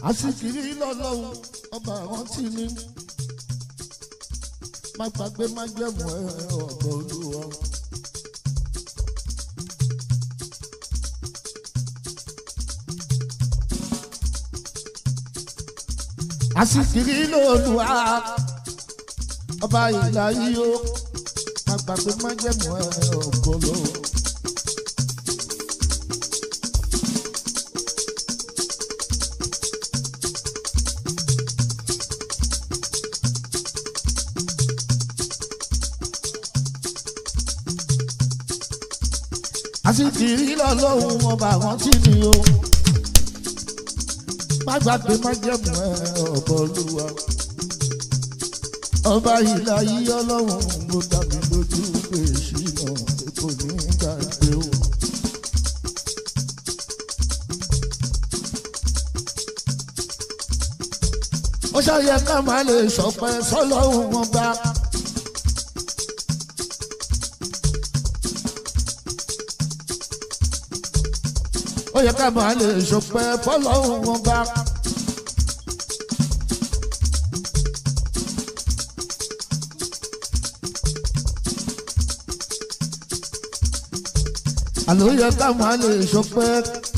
àsìkiri lọ́lọ́run ọba àwọn tí ní má gbàgbé má jẹ̀mú ẹ ọ̀gbọ́n olúwa. àsìkiri lọ́lùwà ọba ìlà yìí ó má gbàgbé má jẹ̀mú ẹ ọ̀gbọ́n olúwa. àsìkiri lọ́lọ́run ọba àwọn tí ni o má gbàgbé má jẹ̀mú ẹ ọ̀bọ olúwa ọba ìlà yìí ọlọ́run mo dàbí lójú pé ṣìnà kò ní gbàgbé o. ó ṣàyẹ ká má lè sọpẹ́ sọ́lọ́run wọn bá. ó yẹ ká máa lè ṣọpẹ́ fọ́lọ́run wọn bá. àló yẹ ká máa lè ṣọpẹ́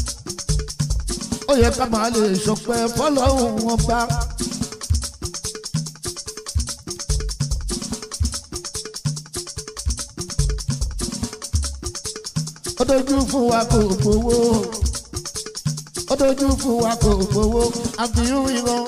ó yẹ ká máa lè ṣọpẹ́ fọ́lọ́run wọn bá. ó dojú fún wa kò gbowó ó dojú fún wa kò gbowó àbíyú ìran.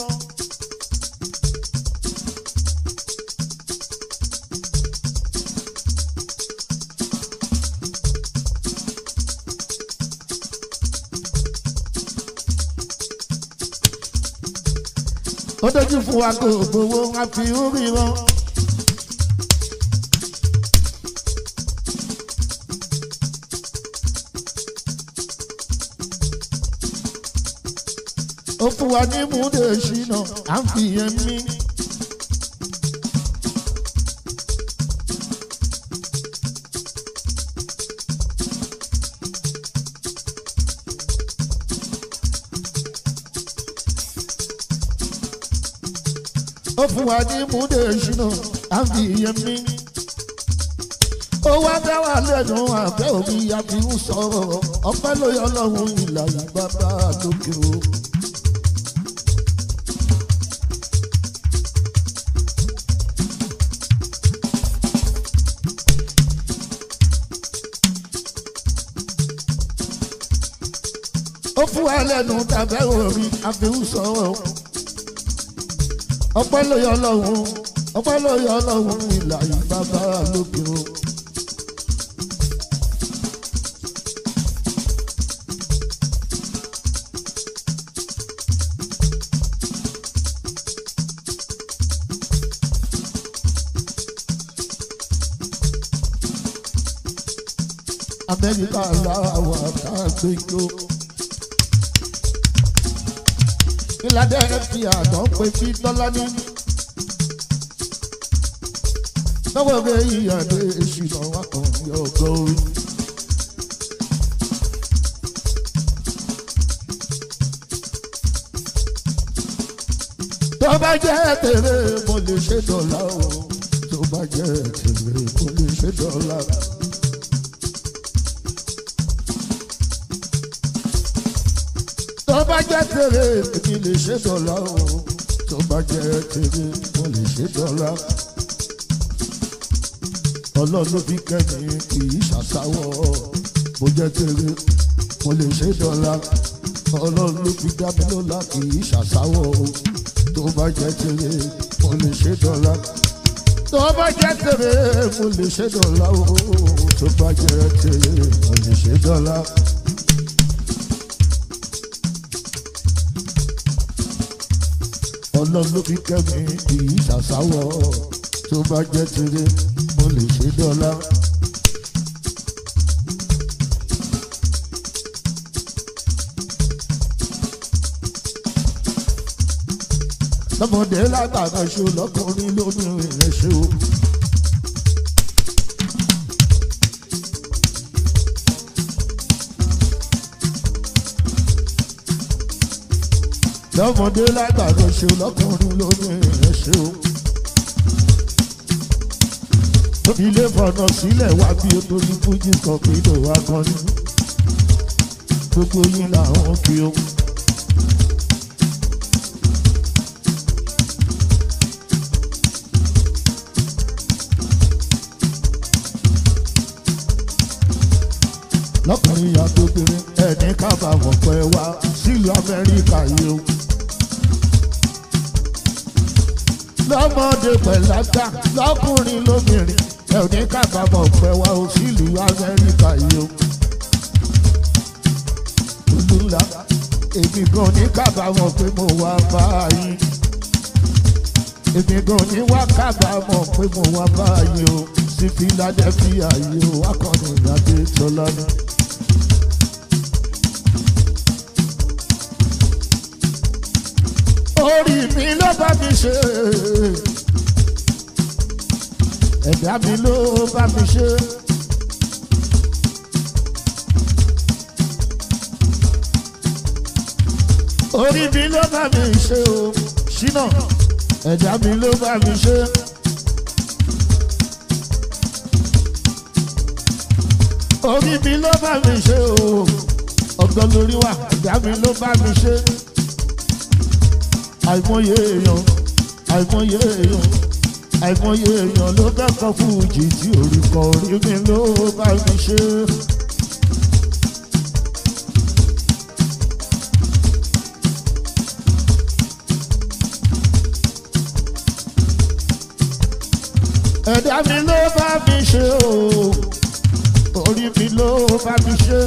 ó dojú fún wa kò gbowó àbíyú ìran. ó fún wa ní múdè ṣìnà à ń fi yẹn mí. ó fún wa ní múdè ṣìnà à ń fi yẹn mí. ó wá dá wà lẹ́nu àbẹ́ òbí àfi ń sọ̀rọ̀ ọpẹ́ ló yọ lọ́hùn ìlànà bàbá lókè o. ó fún wa lẹ́nu tàbẹ́ orí àfihàn sọ̀rọ̀ ọpẹ́ ló yọ lọ́hùn ọpẹ́ ló yọ lọ́hùn ìlà ìbàbà lókè o. amẹ́ríkà làwọn àkàgbẹ́jọ́. ìlàdẹ fi àdán pé sí dọ́là ní. lọ́wọ́ rẹ̀ ìyàdé ìṣìnà wà kàn ní ọgọ́ orí. tó bá jẹ́ tèrè mo lè ṣe dọ́là o tó bá jẹ́ tèrè mo lè ṣe dọ́là. tó bá jẹ́ tèrè èmi lè ṣe dọ́là o tó bá jẹ́ tèrè mo lè ṣe dọ́là. ọlọ́run ló fi kẹ́mi kì í ṣàṣàwọ̀ bó jẹ́ tèrè mo lè ṣe dọ́là. ọlọ́run ló fi dá mi lọ́lá kì í ṣàṣàwọ̀ o tó bá jẹ́ tèrè mo lè ṣe dọ́là. tó bá jẹ́ tèrè mo lè ṣe dọ́là o tó bá jẹ́ tèrè mo lè ṣe dọ́là. ọlọ́run ló fi kẹ́mi kì í ṣàṣàwọ̀ tó bá jẹ́ tirẹ̀ mo lè ṣe dọ́là. lọ́mọdé látàkàn ṣo lọ́kùnrin lóbìnrin rẹ̀ ṣe o. lọ́mọdé lágbàdo ṣe lọ́kùnrin lóbìnrin ẹ̀ ṣe o. ilé fọ̀nà sílẹ̀ wá bí o torí fújì kan pé ló wá kan ní. gbogbo yín làwọn kí o. lọ́kùnrin àtòbìnrin ẹni kábàámọ̀ pẹ́ wá sílùú amẹ́ríkà yìí o. lọ́mọdé pẹ̀lágbà lọ́kùnrin lóbìnrin ẹni kábàámọ̀ pẹ́ wá o sílùú amẹ́ríkà yìí o. olùlà èmi gan ní kábàámọ̀ pé mo wá báyìí. èmi gan ní wá kábàámọ̀ pé mo wá báyìí o. sí philadelphia yìí o akọni ìyáde tọ́lá náà. orí mi ló bá mi ṣe ẹ̀dá mi ló bá mi ṣe. orí mi ló bá mi ṣe o ṣínà ẹ̀dá mi ló bá mi ṣe. orí mi ló bá mi ṣe o ọ̀gọ́ lórí wa ẹ̀dá mi ló bá mi ṣe àìmọye èèyàn àìmọye èèyàn àìmọye èèyàn ló kẹ́kọ̀ọ́ fújì tí orí kọ orí mi ló bá mi ṣe. ẹ̀dá mi ló bá mi ṣe o orí mi ló bá mi ṣe.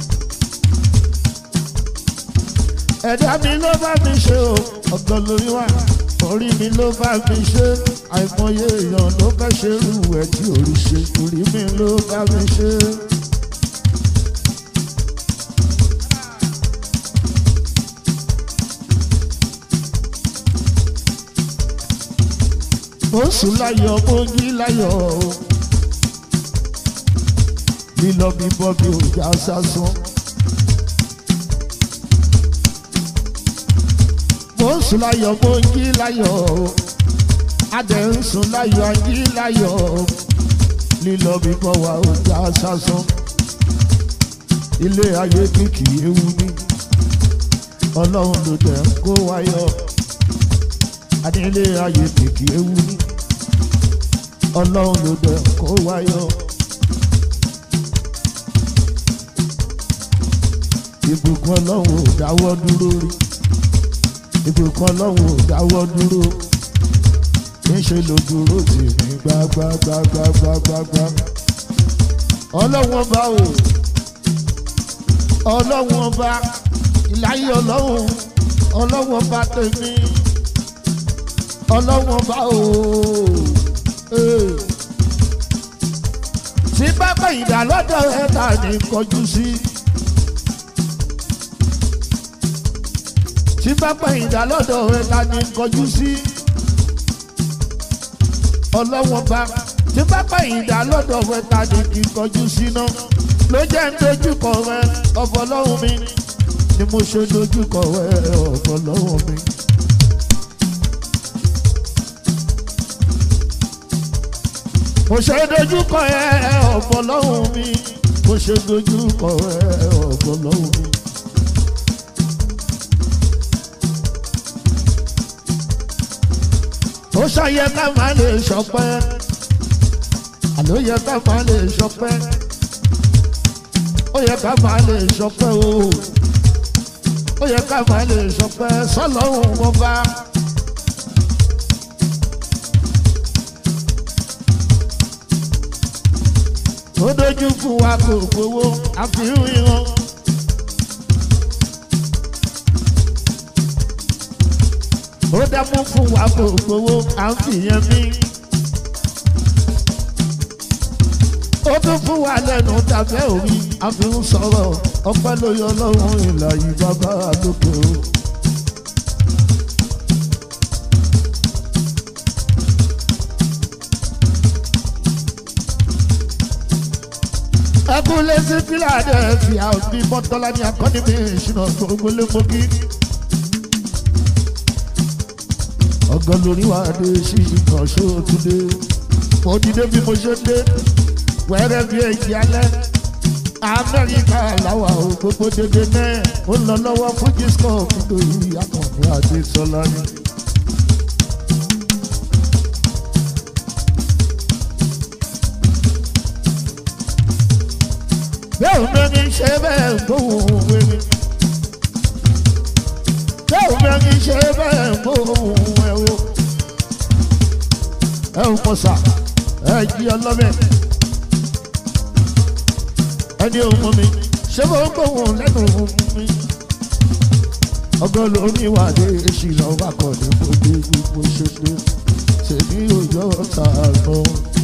ẹ̀dá mi ló bá mi ṣe o ọ̀gbọ́n lórí wa orí mi ló bá mi ṣe àìmọye èèyàn ló fẹ́ ṣe irú ẹ̀ tí orí ṣe orí mi ló bá mi ṣe. mo sùn láyọ̀ mo yí láyọ̀ o lílọ bíbọ́ bí ò já sásán. mo ń sùn láyọ̀ mo ń jí láyọ̀ adẹ̀ ń sùn láyọ̀ a jí láyọ̀ lílọ bíbọ̀ wa ò já sásán ilé ayé kìkì ewu ní ọlọ́run ló dẹ̀ ń kó wáyọ̀ adé ilé ayé kìkì ewu ní ọlọ́run ló dẹ̀ ń kó wáyọ̀. ìbùkún ọlọ́run ò dáwọ́ dúró rí ìbùkún ọlọ́run ò dáwọ́ dúró níṣẹ́ ló dúró tì mí gbágbágbágbágbágbá ọlọ́run ọba o ọlọ́run ọba ìláyé ọlọ́run ọlọ́run ọba tèmi ọlọ́run ọba o tí bá gbẹ̀yìn dà lọ́dọ̀ ẹ̀ ta ni kọjú sí. tí bá gbẹ̀yìn dà lọ́dọ̀ ẹ̀ ta ni kọjú sí. ọlọ́wọ́n bá tí bá gbẹ̀yìn dà lọ́dọ̀ ẹ̀ ta ni kì í kọjú sí náà ló jẹ́ ń dojúkọ rẹ ọ̀fọ̀ lọ́hùn mi ni mo ṣe dojúkọ rẹ ọ̀fọ̀ lọ́hùn mi. mo ṣe dojúkọ ẹ ọ̀fọ̀ lọ́hùn mi mo ṣe dojúkọ ẹ ọ̀fọ̀ lọ́hùn mi. ó ṣàyẹ ká máa lè ṣọpẹ́ àló yẹ ká máa lè ṣọpẹ́ ó yẹ ká máa lè ṣọpẹ́ o ó yẹ ká máa lè ṣọpẹ́ sọlọ́run wọn bá. ó dojú fún wa kò gbowó àfihàn ìran. ó dámú fún wa kò gbowó à ń fìyẹn mí. ó tún fún wa lẹ́nu tàbẹ́ òrí àfi ń sọ̀rọ̀ ọpẹ́ ló yọ lọ́rùn ìlà yìí bàbá àlòkè o. ẹkúnlé sí philadelphia òbí mọ́tọ́lá ní akọ́ni mi ìṣúná gbogbo lé mọ́gí. ọgọ́ lórí wa dé sí ìkan ṣóòtúndé mo dìde bí mo ṣe dé wẹ́rẹ́ bí èjì alẹ́ amẹ́ríkà làwà ò gbogbo dédé náà ó lọ lọ́wọ́ fún disco nítorí akọ̀wé àti sọlá ni. bẹ́ẹ̀ mẹ́rin ṣe bẹ́ẹ̀ gbóhùn wẹ́rẹ́ bẹ́ẹ̀ mẹ́rin ṣe bẹ́ẹ̀ gbóhùn ẹ̀wọ̀ ẹ̀ ń pọ̀sà ẹ̀ jí ọlọ́mẹ́ ẹni ohun mi ṣé mo ń gbóhùn lẹ́nu mi ọgọ́ lórí ìwádé ìṣìnà wà kọ́ ní gbogbo gbogbo ṣe dé tèmi ò yọ ọ̀tá lọ.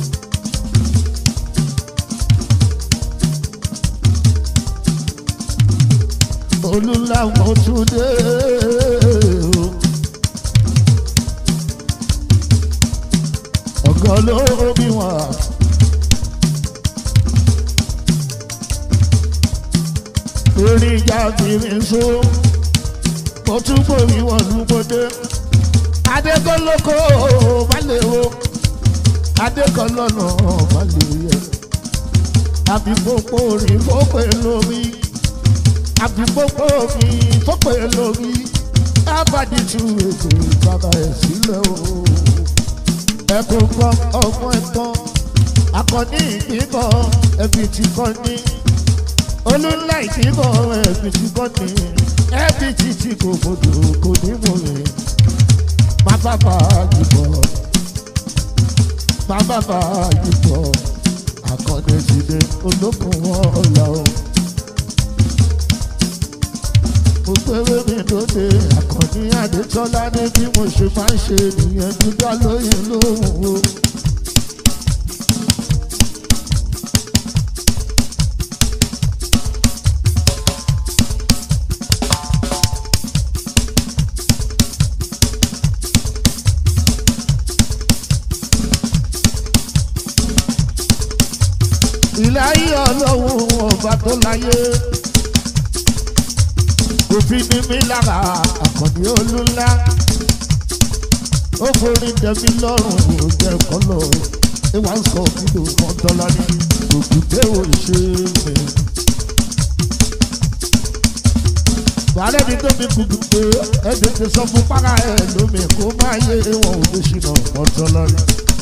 olùlàwọ̀ tún dé o. ọgọ́ lórí wà. orí ìjà kiri so mo tún gbòmí wọn lùgbòde adékọ́lọ́kọ́ balẹ̀ o adékọ́lọ́nà balẹ̀ yẹ àbíkókó rí fọ́pẹ́ lórí àbíkókó rí fọ́pẹ́ lórí abadi tu ètò bàbá ẹ̀ sílẹ̀ o ẹ̀kọ́ gbọ́ ọgbọ́n ẹ̀gbọ́n akọni ìgbìmọ̀ ẹ̀bí ti kọ́ ní olùlà ìdìbò ẹbí tí kò ní ẹbí títí kò gbọdọ kò ní mọ rẹ má bàbá yìbọ má bàbá yìbọ àkọọdẹ ti dé olókùn ọlà o mo péré mi lóde àkànní adétọ́lá ní bí mo ṣe máa ń ṣe nìyẹn dúdú lóyún lóhùn o. ilé ayé ọlọ́run ọba tó láyé òfin ní mi lára àkànní olúńlá ó forí dẹ̀mí lọ́rùn yóò jẹ́ kọ́lọ̀ ìwà ń sọ nínú mọ́tọ́lá ní òkùté òṣè mi. Bàálẹ̀ mi tó mi kùkù pé ẹ̀dùn ti sọ fún para ẹ̀ lómi kó má yé wọn ò lè ṣìnà mọ́tọ́lá ní.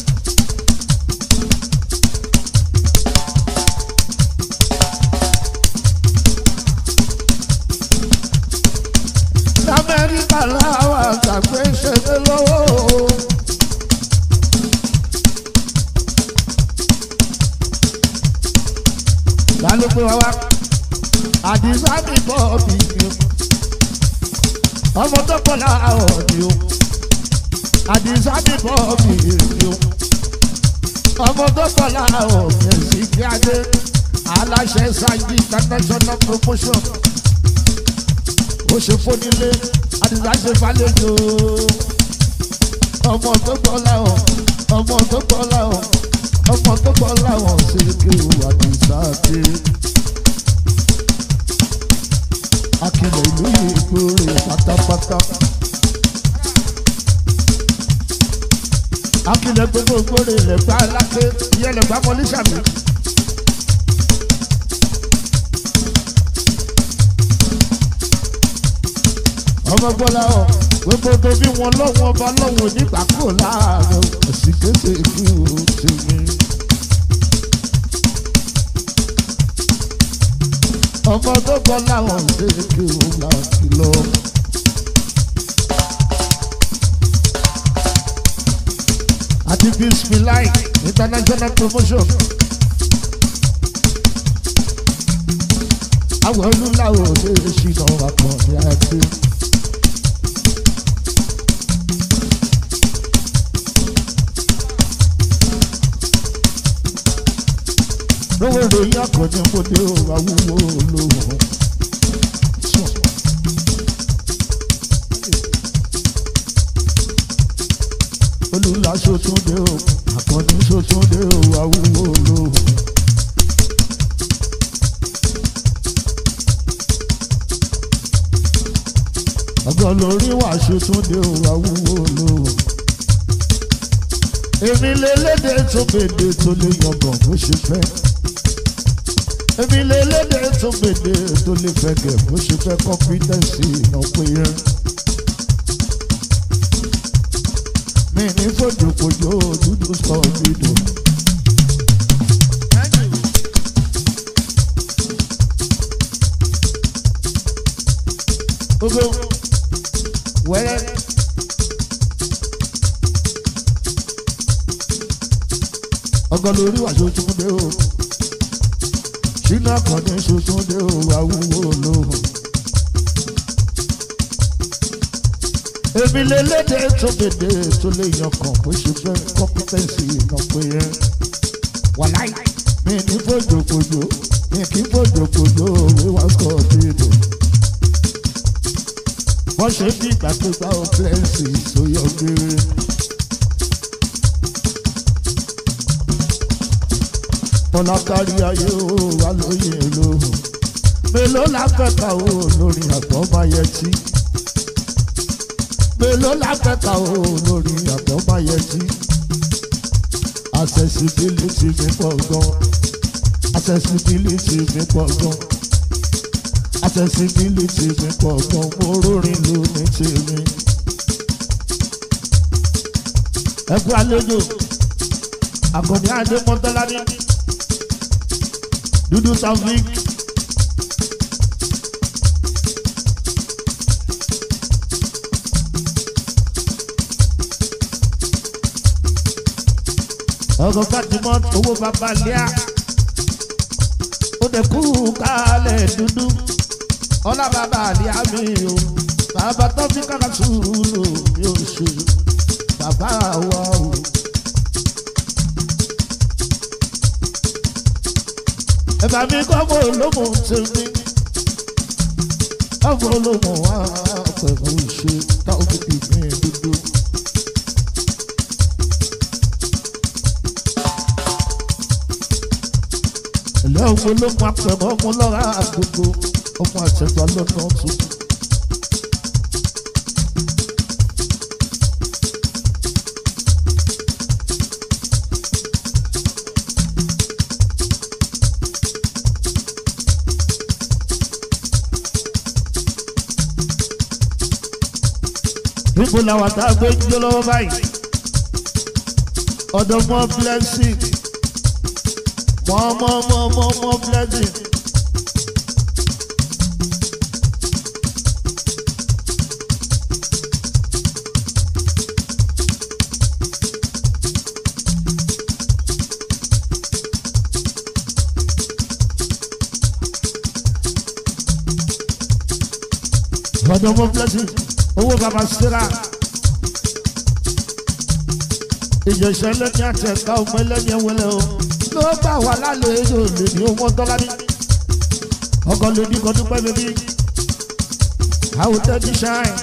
lamẹ́ríkà láwọn àgbàgbé ṣẹlẹ̀ lọ́wọ́. lálùpẹ̀ wá wá àdìsá mi bọ̀ bí mi o ọmọ tó pọ̀ láàárọ̀ ni o àdìsá mi bọ̀ bí mi o ọmọ tó pọ̀ láàárọ̀ mi ò sì kí adé aláṣẹ sáyé international promotion ó ṣe fónílé àdìsá ṣe fàlejò ọmọ tó gbọ́ láwọn ọmọ tó gbọ́ láwọn ọmọ tó gbọ́ láwọn ṣe kí o àdìsá dé. akilẹ̀ ìlú ìgbòrè pátápátá. akilẹ̀ gbogbo ìgbòrè lẹ́gbàá aláké ìyẹn lẹ́gbàá mọ́lísàmì. ọmọ gbọ́lá ọ̀ gbogbo tó bí wọn lọ́wọ́ ọba lọ́wọ́ nígbà kúrò láàárọ̀ ẹ̀sìn kéde kú tèmi. ọmọ tó gbọ́ láwọn ṣe kí o láti lọ. àti bismillah international promotion. àwọn olùlàwọ̀ lè ṣìnà àkànní àti. lówó ìròyìn àkànní ọmọdé ò àwúwo olówó. olùlà ṣòtúndé o àkànní ṣòtúndé o àwúwo olówó. ọgọ́ lórí wàásù túndé o àwúwo olówó. èmi lélédè tó gbèdé tó lè yangàn bó ṣe fẹ́ èmi lélédè tó gbèdé tó lè fẹ́gẹ̀ bó ṣe fẹ́ kọ́mpítẹ́ǹsì ìnáwó yẹn. mi ní fòjòkòjò dúdú sọ dídò. gbogbo wẹ́rẹ́. ọgọ́ lórí wà ṣoṣun dé o ṣínà àkànní ṣoṣun dé o àwúwo lóhùn. èmi lélédè tó gbèdé tó lè yan kàn bó ṣe fẹ́ kọ́mpítẹ́ǹsì ìyàn pé yẹn. wàláì mi ní fòjòkòjò mi kì í fòjòkòjò wíwá sọ dídò. wọ́n ṣe bí ìgbà pé báwo pẹ́ẹ́sì sóyọ gbére. ọ̀nà kárí ayé o wà lóye lóhùn mélòó láfẹ́ka o lórí àtọ́máyẹtí mélòó láfẹ́ka o lórí àtọ́máyẹtí accessibility mi pọ̀ gan accessibility mi pọ̀ gan accessibility mi pọ̀ gan mo rórin ló ní tèmi. ẹ kú àlejò àkànní adé mọ́tọ́lá ní dúdú taofik ọkọ fatimọ owó bàbá lẹ́à ó dẹ̀ kú kálẹ̀ dúdú ọlá bàbá lẹ́à mi o bàbá tó fi kára sùúrù mi ò ṣe bàbá wa o. ẹ̀bà mi kọ́kọ́ olómù tèmi kọ́kọ́ olómù wá pẹ̀lú ìṣe táwọn fi gbìn dúdú. ẹ̀lẹ́ ọmọ olómù apẹ̀mọ́ ọmọ lọ́ra gbogbo ọmọ àtẹ̀gbọ́ lọ́nà tún. níbo làwọn tá a gbé ń jó lọ́wọ́ báyìí ọ̀dọ̀ mọ́ blessing mọ́ mọ́ mọ́ mọ́ mọ́ blessing. ọ̀dọ̀ mọ́ blessing owó baba sira ìjọsẹ lẹni àtẹká ọmọ ẹlẹni ẹwẹlẹ o ló bá wà lálejò lèmi owó dọ́là ní ọkọ lèmi kan dúpẹ́ bèbí àwọn tẹ́tí ṣáìn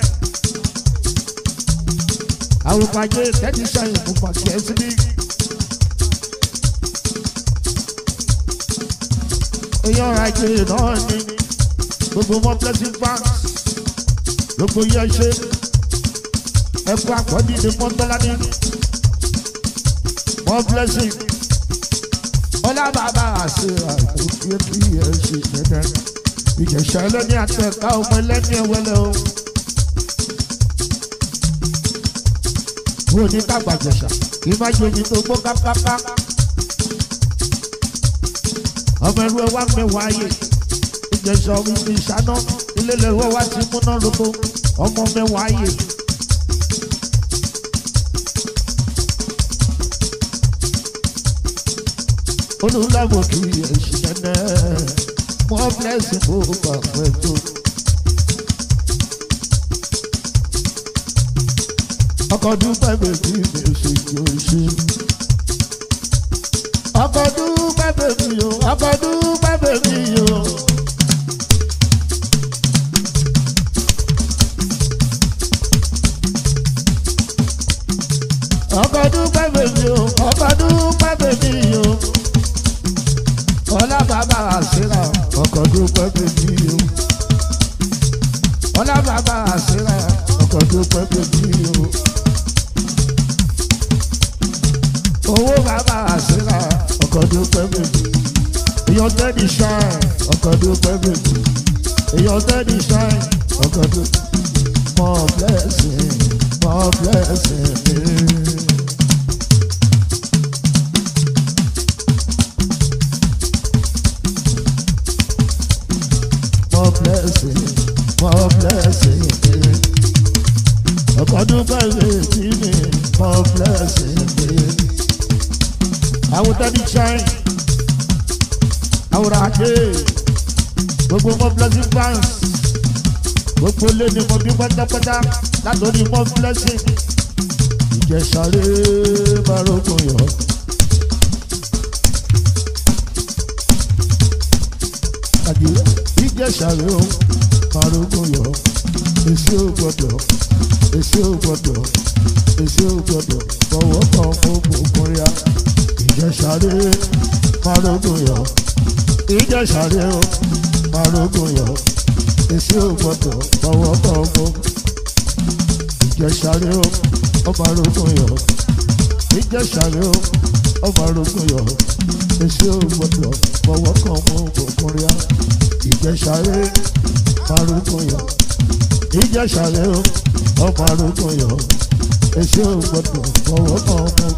àwọn pàjẹ́ tẹ́tí ṣáìn fún pàṣẹ síbí. èèyàn ajé náà ní gbogbo mọ́ blessing bank gbogbo yẹ ṣe ẹkọ àkọ́bí ni mọ́tọ́ládé more blessing ọlá bàbá àṣẹ àìkú kí ẹ ṣe dẹ́dẹ́ ìjẹ̀ṣẹ́ ẹlẹ́ni àtẹ̀ká ọmọ ẹlẹ́ni ẹ̀wẹ́lẹ́ o. mo ní kágbàjẹ̀ṣà kí má jẹ omi tó gbó kápáká ọmọ ẹrú ẹ wá mẹ́wàá yè ìjẹ̀ṣẹ́ omi ti ṣáná ilé lẹ́wọ́ wá ti múná lóko ọmọ mẹ́wàá yè. olùlàwọ̀ kì í ẹ̀ṣin nẹ́nẹ́ mọ́ blẹ́sì fún bàbá tó. ọkọ̀ dúpẹ́ bèbí mi ò sì yóò ṣe. ọkọ̀ dúpẹ́ bèbí o ọkọ̀ dúpẹ́ bèbí o. ọkọ̀ dúpẹ́ bèbí o ọkọ̀ dúpẹ́ bèbí o. ọlá bàbá àṣírà ọkọ̀ dúpẹ́ bèbí o. ọlá bàbá àṣírà ọkọ̀ dúpẹ́ bèbí o. owó bàbá àṣírà ọkọ̀ dúpẹ́ méjì èèyàn tẹ́lẹ̀ ṣáì ọkọ̀ dúpẹ́ méjì èèyàn tẹ́lẹ̀ ṣáì ọkọ̀ dúpẹ́ more blessing more blessing me. more blessing more blessing me. ọkọ̀ dúpẹ́ méjì ni more blessing me. àwọn tẹ́lẹ̀ ṣáì àwòrán àjẹ́ gbogbo more blessing fans gbogbo lé ní mo bí pátápátá látòrí mọ́ blessing ìjẹsàré marogun yọ. àdìrẹ ìjẹsàré o marogun yọ èsì ò gbọdọ̀ èsì ò gbọdọ̀ èsì ò gbọdọ̀ fọwọ́ kan fún gbogbo ya ìjẹsàré marogun yọ ìjẹsàré o marogun yọ èsì ò gbọdọ̀ fọwọ́ kan fún ìjẹsàrè o ọba arógún yọ ìjẹsàrè o ọba arógún yọ èsì ò gbọdọ̀ fọwọ́ kan fún òkúnrin ìjẹsàrè arógún yọ ìjẹsàrè o ọba arógún yọ èsì ò gbọdọ̀ fọwọ́ kan fún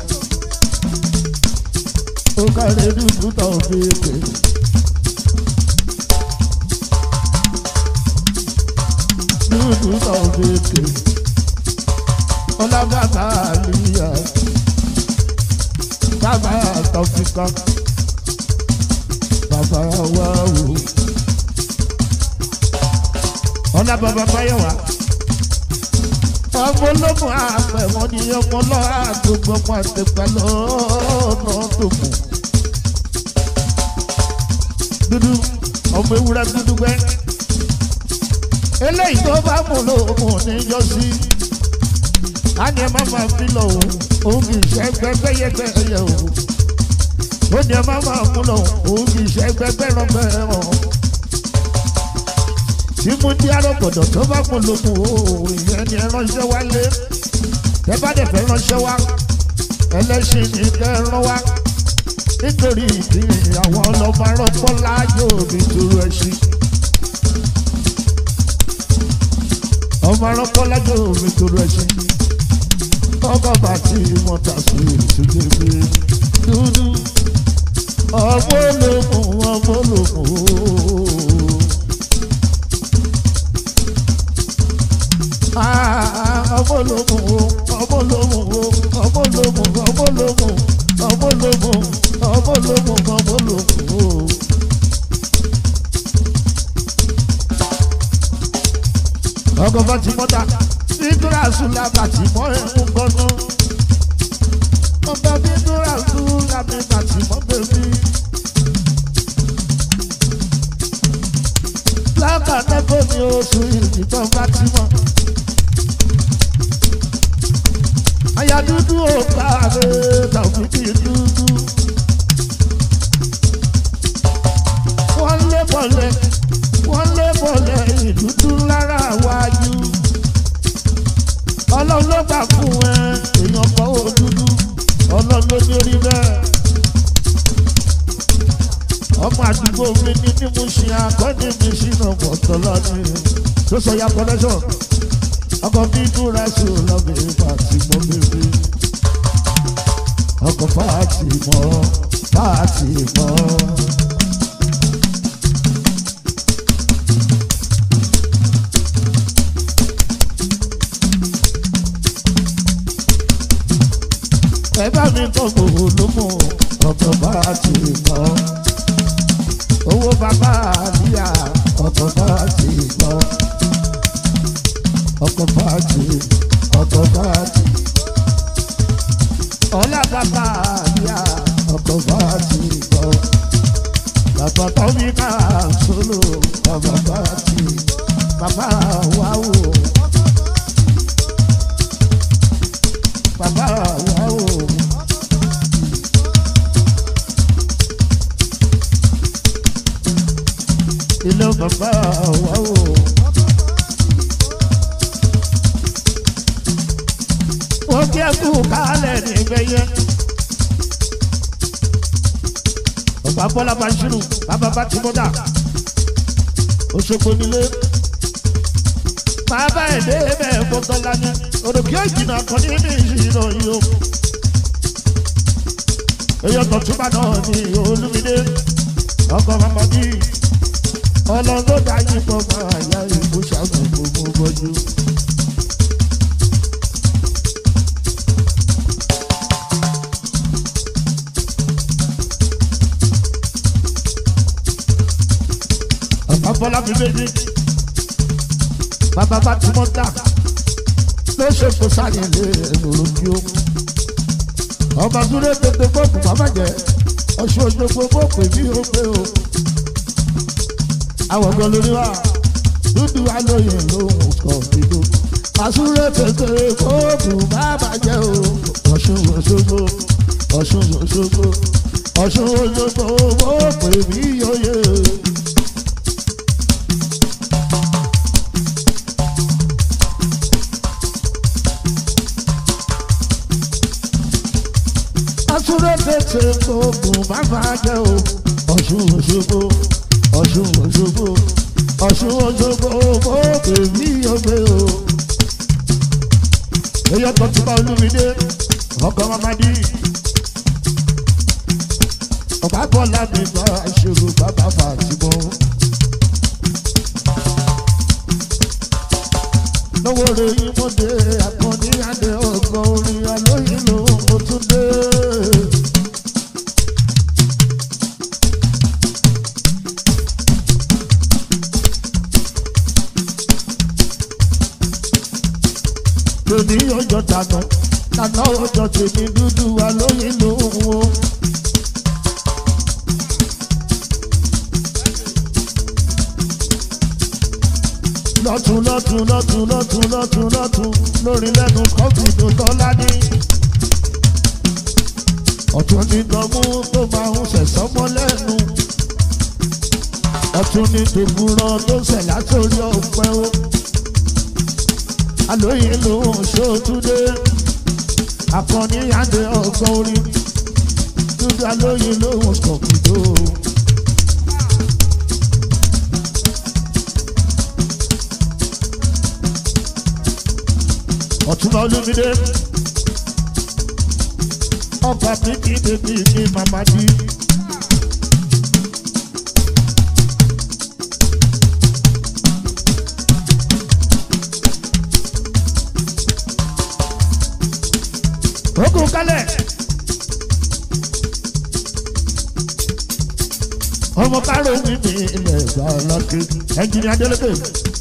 ó kárẹ̀ dúdú tó fi pè é. dúdú sọ̀bẹ̀kẹ̀ ọlábàbà àlùyà bàbá àtọ̀fíkà bàbá wa wò ọlábàbà báyọ̀wá ọmọ ológun àpẹ̀wọ̀n ni ọmọ lọ́wọ́ àgbègbè ọmọ àtẹ̀pẹ́ lọ́nà tó kù dúdú ọmọ ewúrẹ́ dúdú gbẹ́ eléyìí tó bá mú lòun níjọ sí á ní ẹ má máa fi lọ òun òun kì í ṣe gbẹgbẹyẹgbẹ ẹyẹ òun ó ní ẹ má máa mú lọ òun kì í ṣe gbẹgbẹràngbẹràn tí mo di arọ́gbọ̀dọ̀ tó bá mú lòun òun ìyẹn ni ẹ ránṣẹ́ wálé ẹ bá dẹ̀ fẹ́ ránṣẹ́ wá ẹlẹ́sìn ní kẹrán wá nítorí ìdí àwọn ọlọ́mọ arọ́pọ̀ láàyò mi dúró ẹṣin. ọmọ arọ́pọ̀ lájọ omi toro ẹṣin ọkọ̀ bàtí wọn ta sí ìṣúgbẹ́ pé dúdú ọmọ olómù ọmọ olómù ọmọ olómù ọmọ olómù ọmọ olómù ọmọ olómù ọmọ olómù ọmọ olómù ọmọ olómù. ọkọ̀ bá ti mọ́ta bídúrà sùlá bàtì mọ́ ẹ̀hún gbọ́nà. ọba bídúrà sùlá mi bàtì mọ́ bèbí. lákàtàkọ́ ni oṣù ìdìbọn bá ti mọ́. àyà dúdú ò káre tàbí kí dúdú. wọ́n lé bọ̀lẹ̀ wọ́n lé bọ̀lẹ̀ ìdúdú lára wájú. ọlọ́run ló gbà fún ẹ èèyàn kọ́ ó dúdú ọlọ́run ló ní orí bẹ́ẹ̀. ọmọ àdúgbò mi ní ní mo ṣe akọ́ni mi sínú ọ̀pọ̀tọ̀ lọ́dún tó sọ ya connection ọkọ̀ bí dúra sí ọlọ́bẹ̀ fàtí mọ́ bèbè ọkọ̀ fàtí mọ́ fàtí mọ́. ẹ bá mi kọ́ gbogbo ló mú ọkọ̀ bá ti mọ́. owó bàbá àríyá ọkọ̀ bá ti mọ́. ọkọ̀ bá ti ọkọ̀ bá ti. ọlá bàbá àríyá ọkọ̀ bá ti mọ́. bàbá tó mi ká sólò ọkọ̀ bá ti. bàbá wà wò. bàbá wà wò. ilé bàbá wà wò. wọ́n kí ẹ kú kálẹ̀ níbẹ̀ yẹn. ọba bọ́lá bashiru bàbá bá ti mọ́dà Òṣogbo nílé bàbá ẹ̀ dé bẹ́ẹ̀ gbọ́dọ̀ lánàá òròkè òjìnà kan ní ní ìṣìnà yìí o èyàn tó túbà náà ní olúmídé ọkọ̀ mamadi ọlọ́run dájú pọ̀ máa yá ìbú ṣàgùn gbogbo bọ́jú. Bọ́lá fi méjì. Bàbá bá ti mọ́ dà. Ló ṣe kó sáyẹn lé ẹ̀rọ kí ó. Ọba Súlé tètè fọ́ọ̀kù bàbá jẹ́. Ọ̀ṣun òṣogbo fọ́ọ̀kù èmi ò pé o. Àwọn ọ̀gbọ́n lórí wa. Dúdú alóye lóhùn kọ̀ dídó. Àsúlé tètè fọ́ọ̀kù bàbá jẹ́ o. Ọ̀ṣun òṣogbo. Ọ̀ṣun òṣogbo. Ọ̀ṣun òṣogbo fọ́ọ̀kù èmi yóò yé o. asúré tètè ogun bàbá jẹ́ o ọ̀ṣun òṣogbo ọ̀ṣun òṣogbo ọ̀ṣun òṣogbo owó bèbí ògbé o. èyí ọkọ̀ tí bá olúmídé ọkọ̀ mamadi ọ̀pá bọ́lá mi bá ìṣòro bàbá fàtìmọ́. lọ́wọ́ rẹ̀ yín mo dé àkànní adé ọgbọ̀n orin alóyìn ló mo tún dé. tèmi ọjọ́ tànà tànà ọjọ́ tèmi dúdú alóyìn ló wo. lọ́tún lọ́tún lọ́tún lọ́tún lọ́tún lọ́tún lórí lẹ́nu kọ́fì tó tọ́lá ní. ọ̀tún ní tọ́mú tó máa ń sẹ̀sọ́ mọ́ lẹ́nu. ọ̀tún ní tògùrọ̀ tó sẹ̀ látòrí ọ̀pẹ́ o. alóyè ló ń ṣòtúndé. akọni àdé ọgbọ́n orí. dúdú alóyè ló ń kọ̀kìdó. ọ̀túnba olúmídé ọba mi kì í bèbí mi màmá di. ogun kalẹ̀ ọmọ kárò mi mi ilẹ̀ ìgbà ọlọ́kẹ́ ẹnjìnì adélébè.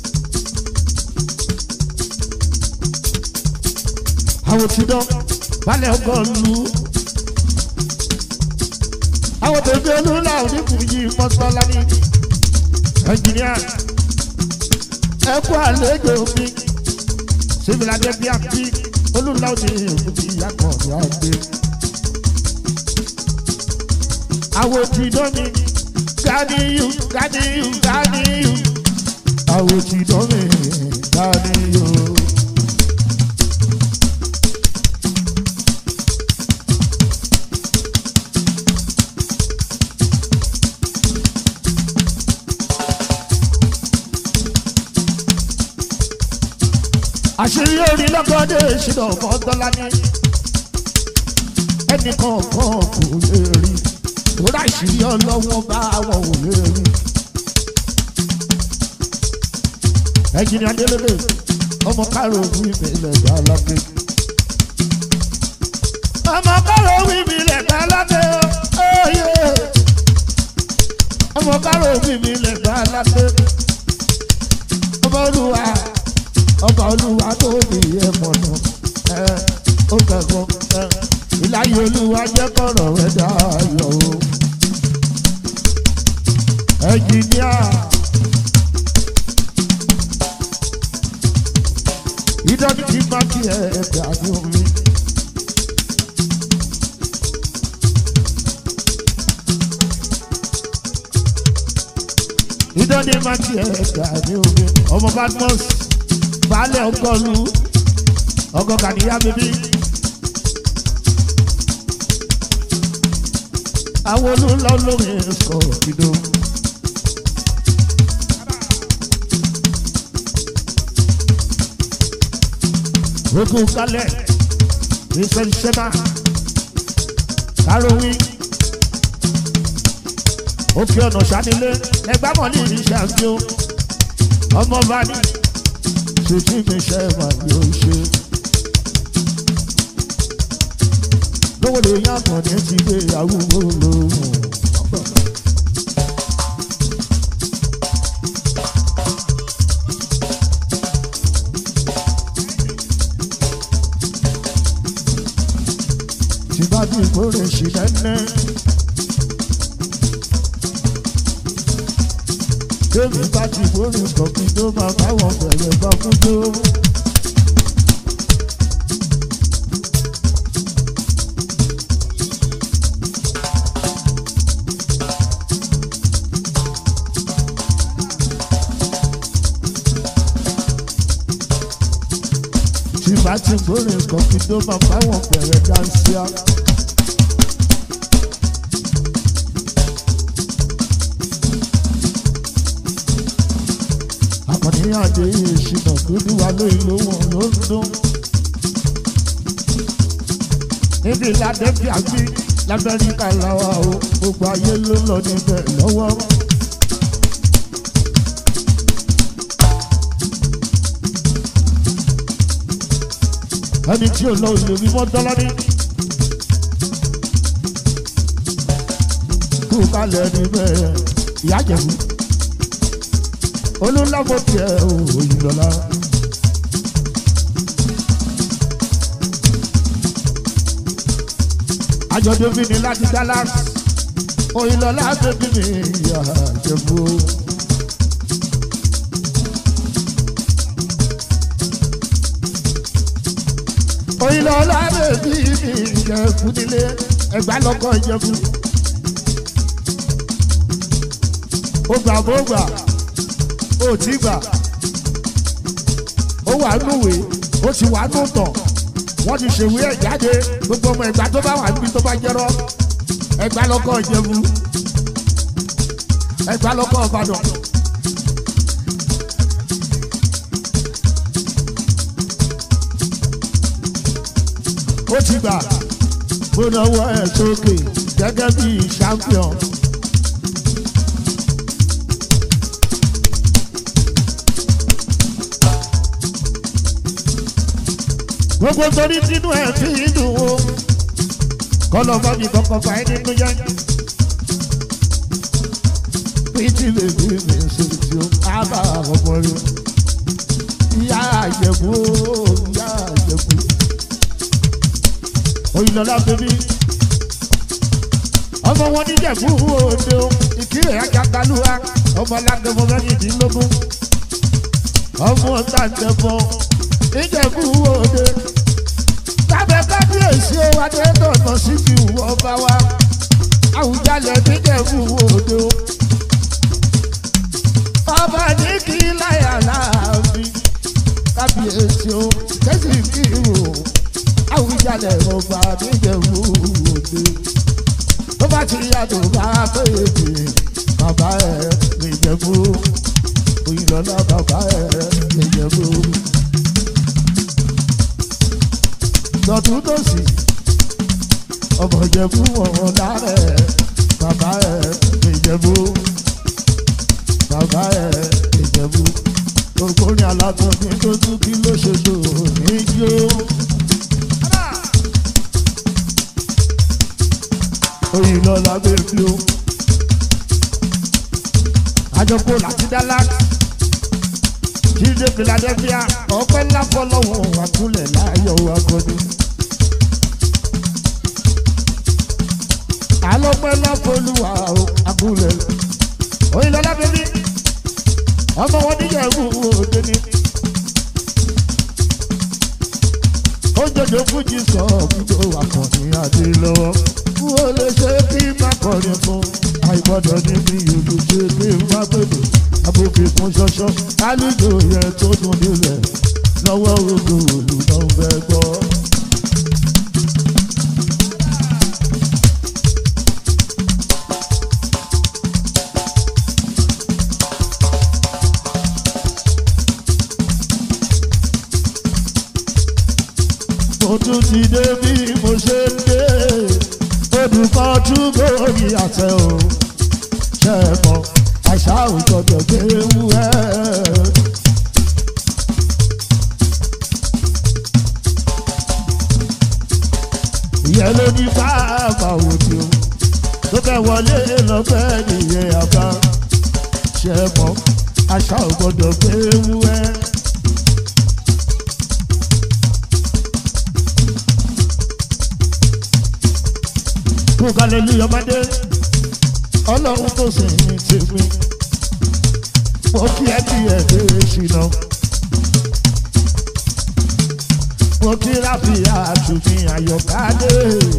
àwọn tí dán balẹ̀ ọgọ́ lu. àwọn tèmi olúla oníkùnjì mọ́sálá ní. ẹnjìníà ẹ kú àlejò mi síbìládé bíi àbí olúla òní òkùnjì yàtọ̀ ní àgbẹ̀. àwọn tí dán mi ganiyu ganiyu ganiyu. àwọn tí dán mi ganiyu. àṣírí orí lọ́gọ́dé ìṣúná ọ̀kan dọ́là ní ẹnì kọ̀ọ̀kan kò lè rí torí àṣírí ọlọ́wọ́ bá wọn ò lè rí. ẹ̀jìnì adélélè ọmọ kárò wí mi lẹ́gbàá lápẹ́. ọmọ kárò wí mi lẹ́gbàá lápẹ́ óyè ọmọ kárò wí mi lẹ́gbàá lápẹ́. ọmọ olúwa ọba olúwa tó bí ẹ̀mọ̀ nù ẹ̀ ó kẹ́kọ̀ọ́ ẹ̀ ìláyé olúwa jẹ́ kọ̀rọ̀ rẹ̀ dáyọ̀ o. ẹnjìníà ìdọ́jú ti máa kí ẹ ẹ̀dá ní omi. ìdọ́jú máa kí ẹ ẹ̀dá ní omi. ọmọ badmus baálé ọgọ́lu ọgọ́ kàníyá bíbí. àwọn olùlọ lórí ẹ̀kọ́ ìdó. ogun kalẹ̀ ìṣẹ̀ṣẹ̀má kárọ̀wí òkè ọ̀nà sanilé ẹgbàmọ̀ ní ìṣe àti o ọmọ bá ní ṣètì mi ṣe wà yóò ṣe. lówó lè yàtọ̀ ní ti gbé àwùjọ lóhùn. tí bá bí ìkórè sí nẹ́nẹ́. Débi bá ti ìkórè kọ̀ọ̀kan tó máa báwọn bẹ̀rẹ̀ bá fún tó. Tí bá ti ìkórè kọ̀ọ̀kan tó máa báwọn bẹ̀rẹ̀ dáńsíá. àkànní àdé ìṣìnà dúdú wa ló ìlú wọn ló ń dún. níbi ládẹ́bí àgbí lamẹ́ríkà làwà o gbogbo ayé ló ń lọ níbẹ̀ lọ́wọ́. ẹni tí ò lọ ìlú mímọ́ dọ́lọ́dí. kú kalẹ̀ níbẹ̀ ìyá jẹ̀bú olùlọ́gbọ̀ tiẹ̀ òyìn lọ́la. àjọ̀dún mi ní láti Dallas òyìn lọ́la bẹ́bí mi ìyá Ìjẹ̀bú. òyìn lọ́la bẹ́bí mi Ìjẹ̀bú nílé ẹ̀gbá lọ́kọ̀ Ìjẹ̀bú. ó gbà bó gbà ó ti gbà ó wà núwèé ó ti wà nù tàn wọ́n ti ṣèwé ẹ̀ jáde gbogbo ọmọ ẹ̀gbá tó bá wà níbi tó bá jẹ́rọ́ ẹ̀gbá lọ́kọ̀ Ìjẹ̀bú ẹ̀gbá lọ́kọ̀ Ìbàdàn. ó ti gbà bó náwó ẹ̀ sókè gẹ́gẹ́ bí champion. gbogbo torí sínú ẹ̀ fi dùn o kọ́lọ́ bá mi kọ́kọ́ bá ẹ nínú yẹn. péjì lè bí mi ṣe tí ó ábà ọmọ rẹ ìyá àjẹkù ìyá àjẹkù òyìnbó bèbí ọmọ wọn níjẹ̀bú òde o ìkírè ajágalúwa ọmọ alágbèmọ mẹ́rìndínlógún ọmọ tàǹtẹ̀bọ níjẹ̀bú òde lábẹ́ kábíyèsí o adédọ̀nà sí fi wọ́ bá wa àwùjalẹ̀ níjẹ̀bú òde o ọba ní kí láyà láàfin kábíyèsí o kẹ́sì kí o àwùjalẹ̀ ọba níjẹ̀bú òde tó bá ti yàtọ̀ bá péye bàbá ẹ̀ níjẹ̀bú òyìnbó bàbá ẹ̀ níjẹ̀bú. lọ́tún tó sì ọmọ ìjẹ̀bú wọn lárẹ̀ bàbá ẹ̀ ìjẹ̀bú bàbá ẹ̀ ìjẹ̀bú gbogbo ní alátọ̀ ní tó tún kí ló ṣe tó ní jó. òyìnbó lábẹ́ bí o àjọpọ̀ láti Dallas jíde Philadelphia ọpẹ́ ńlá fọlọ́wọ́ àkúlẹ̀ láyọ̀ akọni. alọ́pẹ́ ńlá fọlùwà àkúlẹ̀ òyìnlọ́lá bẹ́bí ọmọ wọn níyà ẹ̀kú òde ni. ó jọjọ fújì sọ fújò akọni adé lọ́wọ́ wọ́n lè ṣe kí má kọrin fún àìgbọ́dọ̀ níbi ìlú ṣe kí n má pèlè abòfin kún ṣọṣọ kálíjò yẹn tó dùn nílẹ̀ lọ́wọ́ odò òlù náà fẹ́ gbọ́. ti dé bí mo ṣe ń dé olùkọ́ tún gòrí àtẹ o ṣe é mọ àṣà òjọ̀dọ̀ gbé wú ẹ́. ìyẹn ló ní bàbá òde o tó fẹ́ wọlé lọ́fẹ́ nìyẹn àbá ṣe é mọ àṣà òjọ̀dọ̀ gbé wú ẹ́. kó hallelujah ọmọdé ọlọ́run tó sì ní tèmi mo kí ẹ kí ẹ dé ṣìnà mo kí ráfíà àtúnfi àyọkádé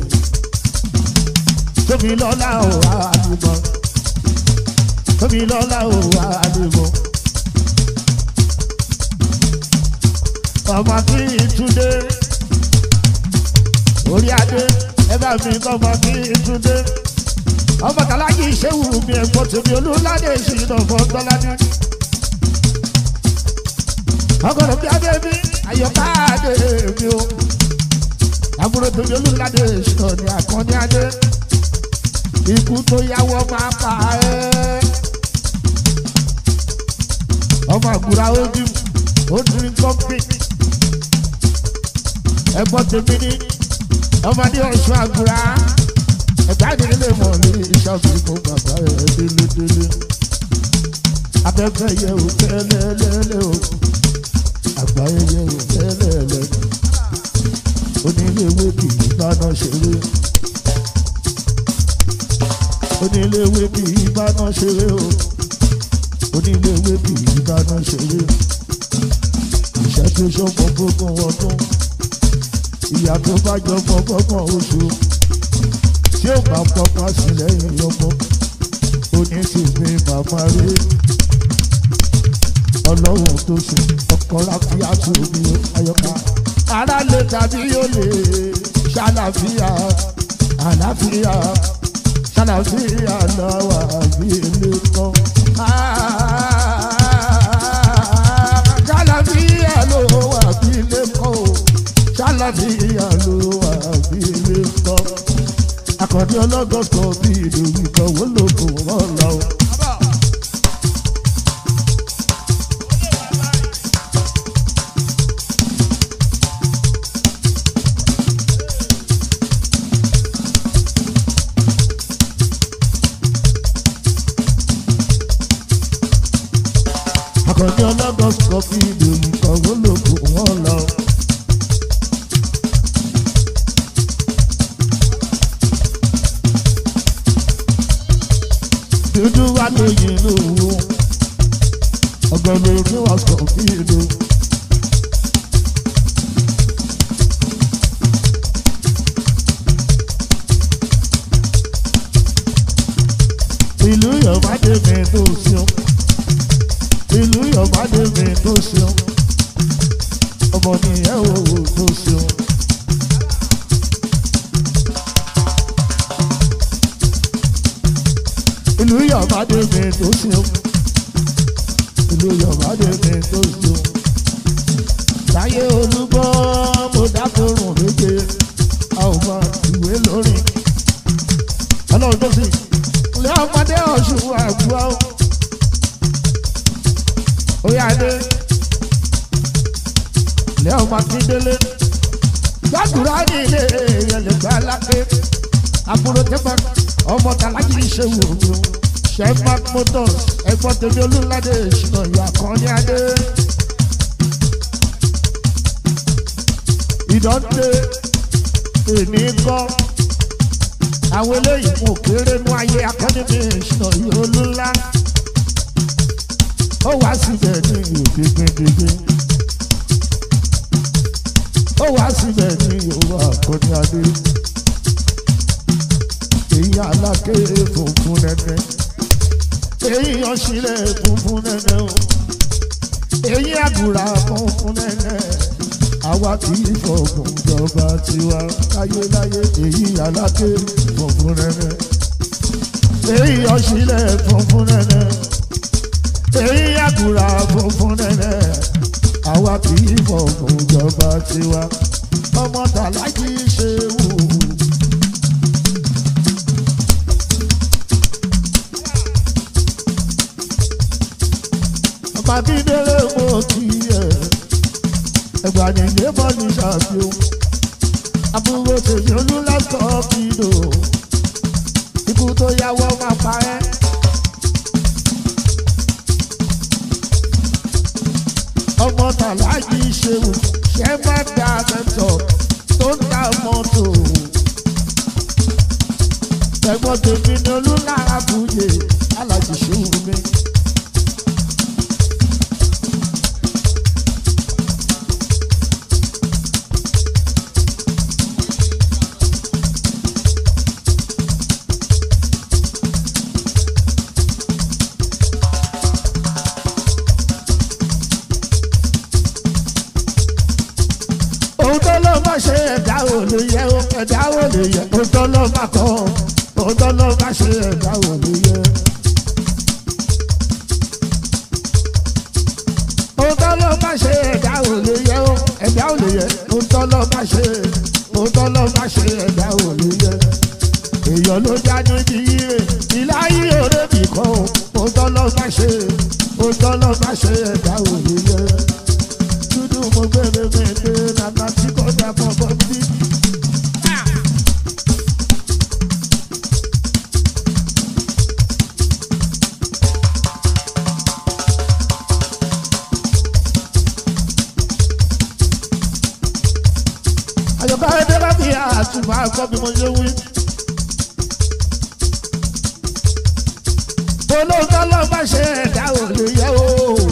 tómi lọ́lá ò àdìmọ́ tómi lọ́lá ò àdìmọ́ ọmọ kí ìtúndé orí adé ẹ bá mi kọ́ ọmọ kí ìtúndé ọmọ tàlá yìí ṣé wù mí ẹ̀gbọ́n tèmi olúládé ìṣìnà fún tọ́ládé. ọgọ́dọ̀ bí adé mi àyọ̀ká adé mi o àbúrò tèmi olúládé ìṣìnà ní àkànní adé. ikú tó yáwọ́ máa pa ẹ́. ọmọ àgùrà ojú ó dín kọ́pì. ẹ̀gbọ́n tèmi ní ọmọdé ọ̀ṣun àgùrà ẹ̀jáde lè mọ̀ ní ìṣàfihàn bàbá ẹ̀ délédélé. Abẹ́fẹ́ yẹ ò tẹ́lẹ̀lẹ́lẹ́ o, àgbáyé yẹ ò tẹ́lẹ̀lẹ́. Oníléwé kì í báná ṣeré. Oníléwé kì í báná ṣeré o. Oníléwé kì í báná ṣeré. Ìṣẹ́ tó ṣọ́pọ̀ gbogbo ọdún. Ìyá tó bá jọ gbọ́gbọ́gbọ́n oṣù tí ó bá pọpọ sí lẹ́yìn ọmọ onítìmí màmá rí ọlọ́run tó sùn ọkọ ráfíàtú omi ayọ́ká ara lè tàbí yóò lè ṣàlàfíà àlàáfíà ṣàlàfíà lọ́wọ́ àbí ilé kan. ṣàlàfíà ló wà bí ilé kan o ṣàlàfíà ló wà bí ilé kan akọni ọlọ́gọ́sọ bí ìlú ìgbọ̀wọ́ lóko wọn lọ. akọni ọlọ́gọ́sọ bí ìlú ìgbọ̀wọ́ lóko wọn lọ. dúdú wá lóyìn lówó ọgọlẹ orí wa sọ fún ìlú. ìlú yọ̀bádé mi tó ṣeun ìlú yọ̀bádé mi tó ṣeun ọmọ nìyẹn òwò tó ṣeun. ìlú yọ̀bádé mi tó ṣeun ìlú yọ̀bádé mi tó ṣeun. táyé olúbọ́ mo dákòrùn méje a ò mọ ìwé lórí. ọlọ́run tó sì ilé ọmọdé ọ̀ṣun àgbọ̀ oyè adé ilé ọmọ akíndélé gbàdúrà ní ilé ìyẹlẹgbẹ aláké àbúrò tẹfà ọmọ tàlájì ìṣèwò mi o sheffield motors ẹ̀gbọ́n tèmi olúladé ìṣúná ìyá kan ní adé. ìdọ́dé èmi kọ́ àwọn eléyìí kò kéré nú ayé akọ́ni mi ìṣúná ìyá olúńlá ó wá síbẹ̀ ní òkè gbẹgbẹgbẹ ó wá síbẹ̀ ní yorùbá akọ́ni adé èyí aláké funfun nẹ́nẹ́ èyí ọ̀sílẹ̀ funfun nẹ́nẹ́ o èyí àgùrà funfun nẹ́nẹ́ àwa kì í fọ̀gùn jọba tiwa láyéláyé èyí aláké funfun nẹ́nẹ́ èyí ọ̀sílẹ̀ funfun nẹ́nẹ́ èyí àgùrà funfun nẹ́nẹ́ àwa kì í fọ̀gùn jọba tiwa ọmọ tàlájì ṣe wò. Màkindélé mo kí ẹ, ẹgbà nìyé bọ́ ní ṣàfihàn. Àbúrò tèmi olúlásọ̀ kìlò, ikú tó yáwọ́ máa pa ẹ́. Ọmọ tàlájì ṣeun, ṣẹ́ má dá mẹ́tọ̀ tó ń ta mọ́tò. Ẹ̀gbọ́n tèmi ni olúlára fúyè, alájì ṣeun mi. ohun tó ló bá ṣe ẹ̀dá ò lè yẹ o ẹ̀dá ò lè yẹ ohun tó ló bá kọ́ ohun tó ló bá ṣe ẹ̀dá ò lè yẹ. ohun tó ló bá ṣe ẹ̀dá ò lè yẹ o ẹ̀dá ò lè yẹ ohun tó ló bá ṣe ohun tó ló bá ṣe ẹ̀dá ò lè yẹ. èèyàn ló já níbi ire ìláyé òrèbì kan o ohun tó ló bá ṣe ohun tó ló bá ṣe ẹ̀dá ò lè yẹ dúdú mo gbére mèdè nànà tí kò dà fún ọgbọ́n bí. àyọ̀ká ẹdẹ bá fi àtúmọ̀ àgbọ̀ bí mo ṣe wí. olóòótọ́ ló bá ṣe ẹ̀dá ò lè yẹ o.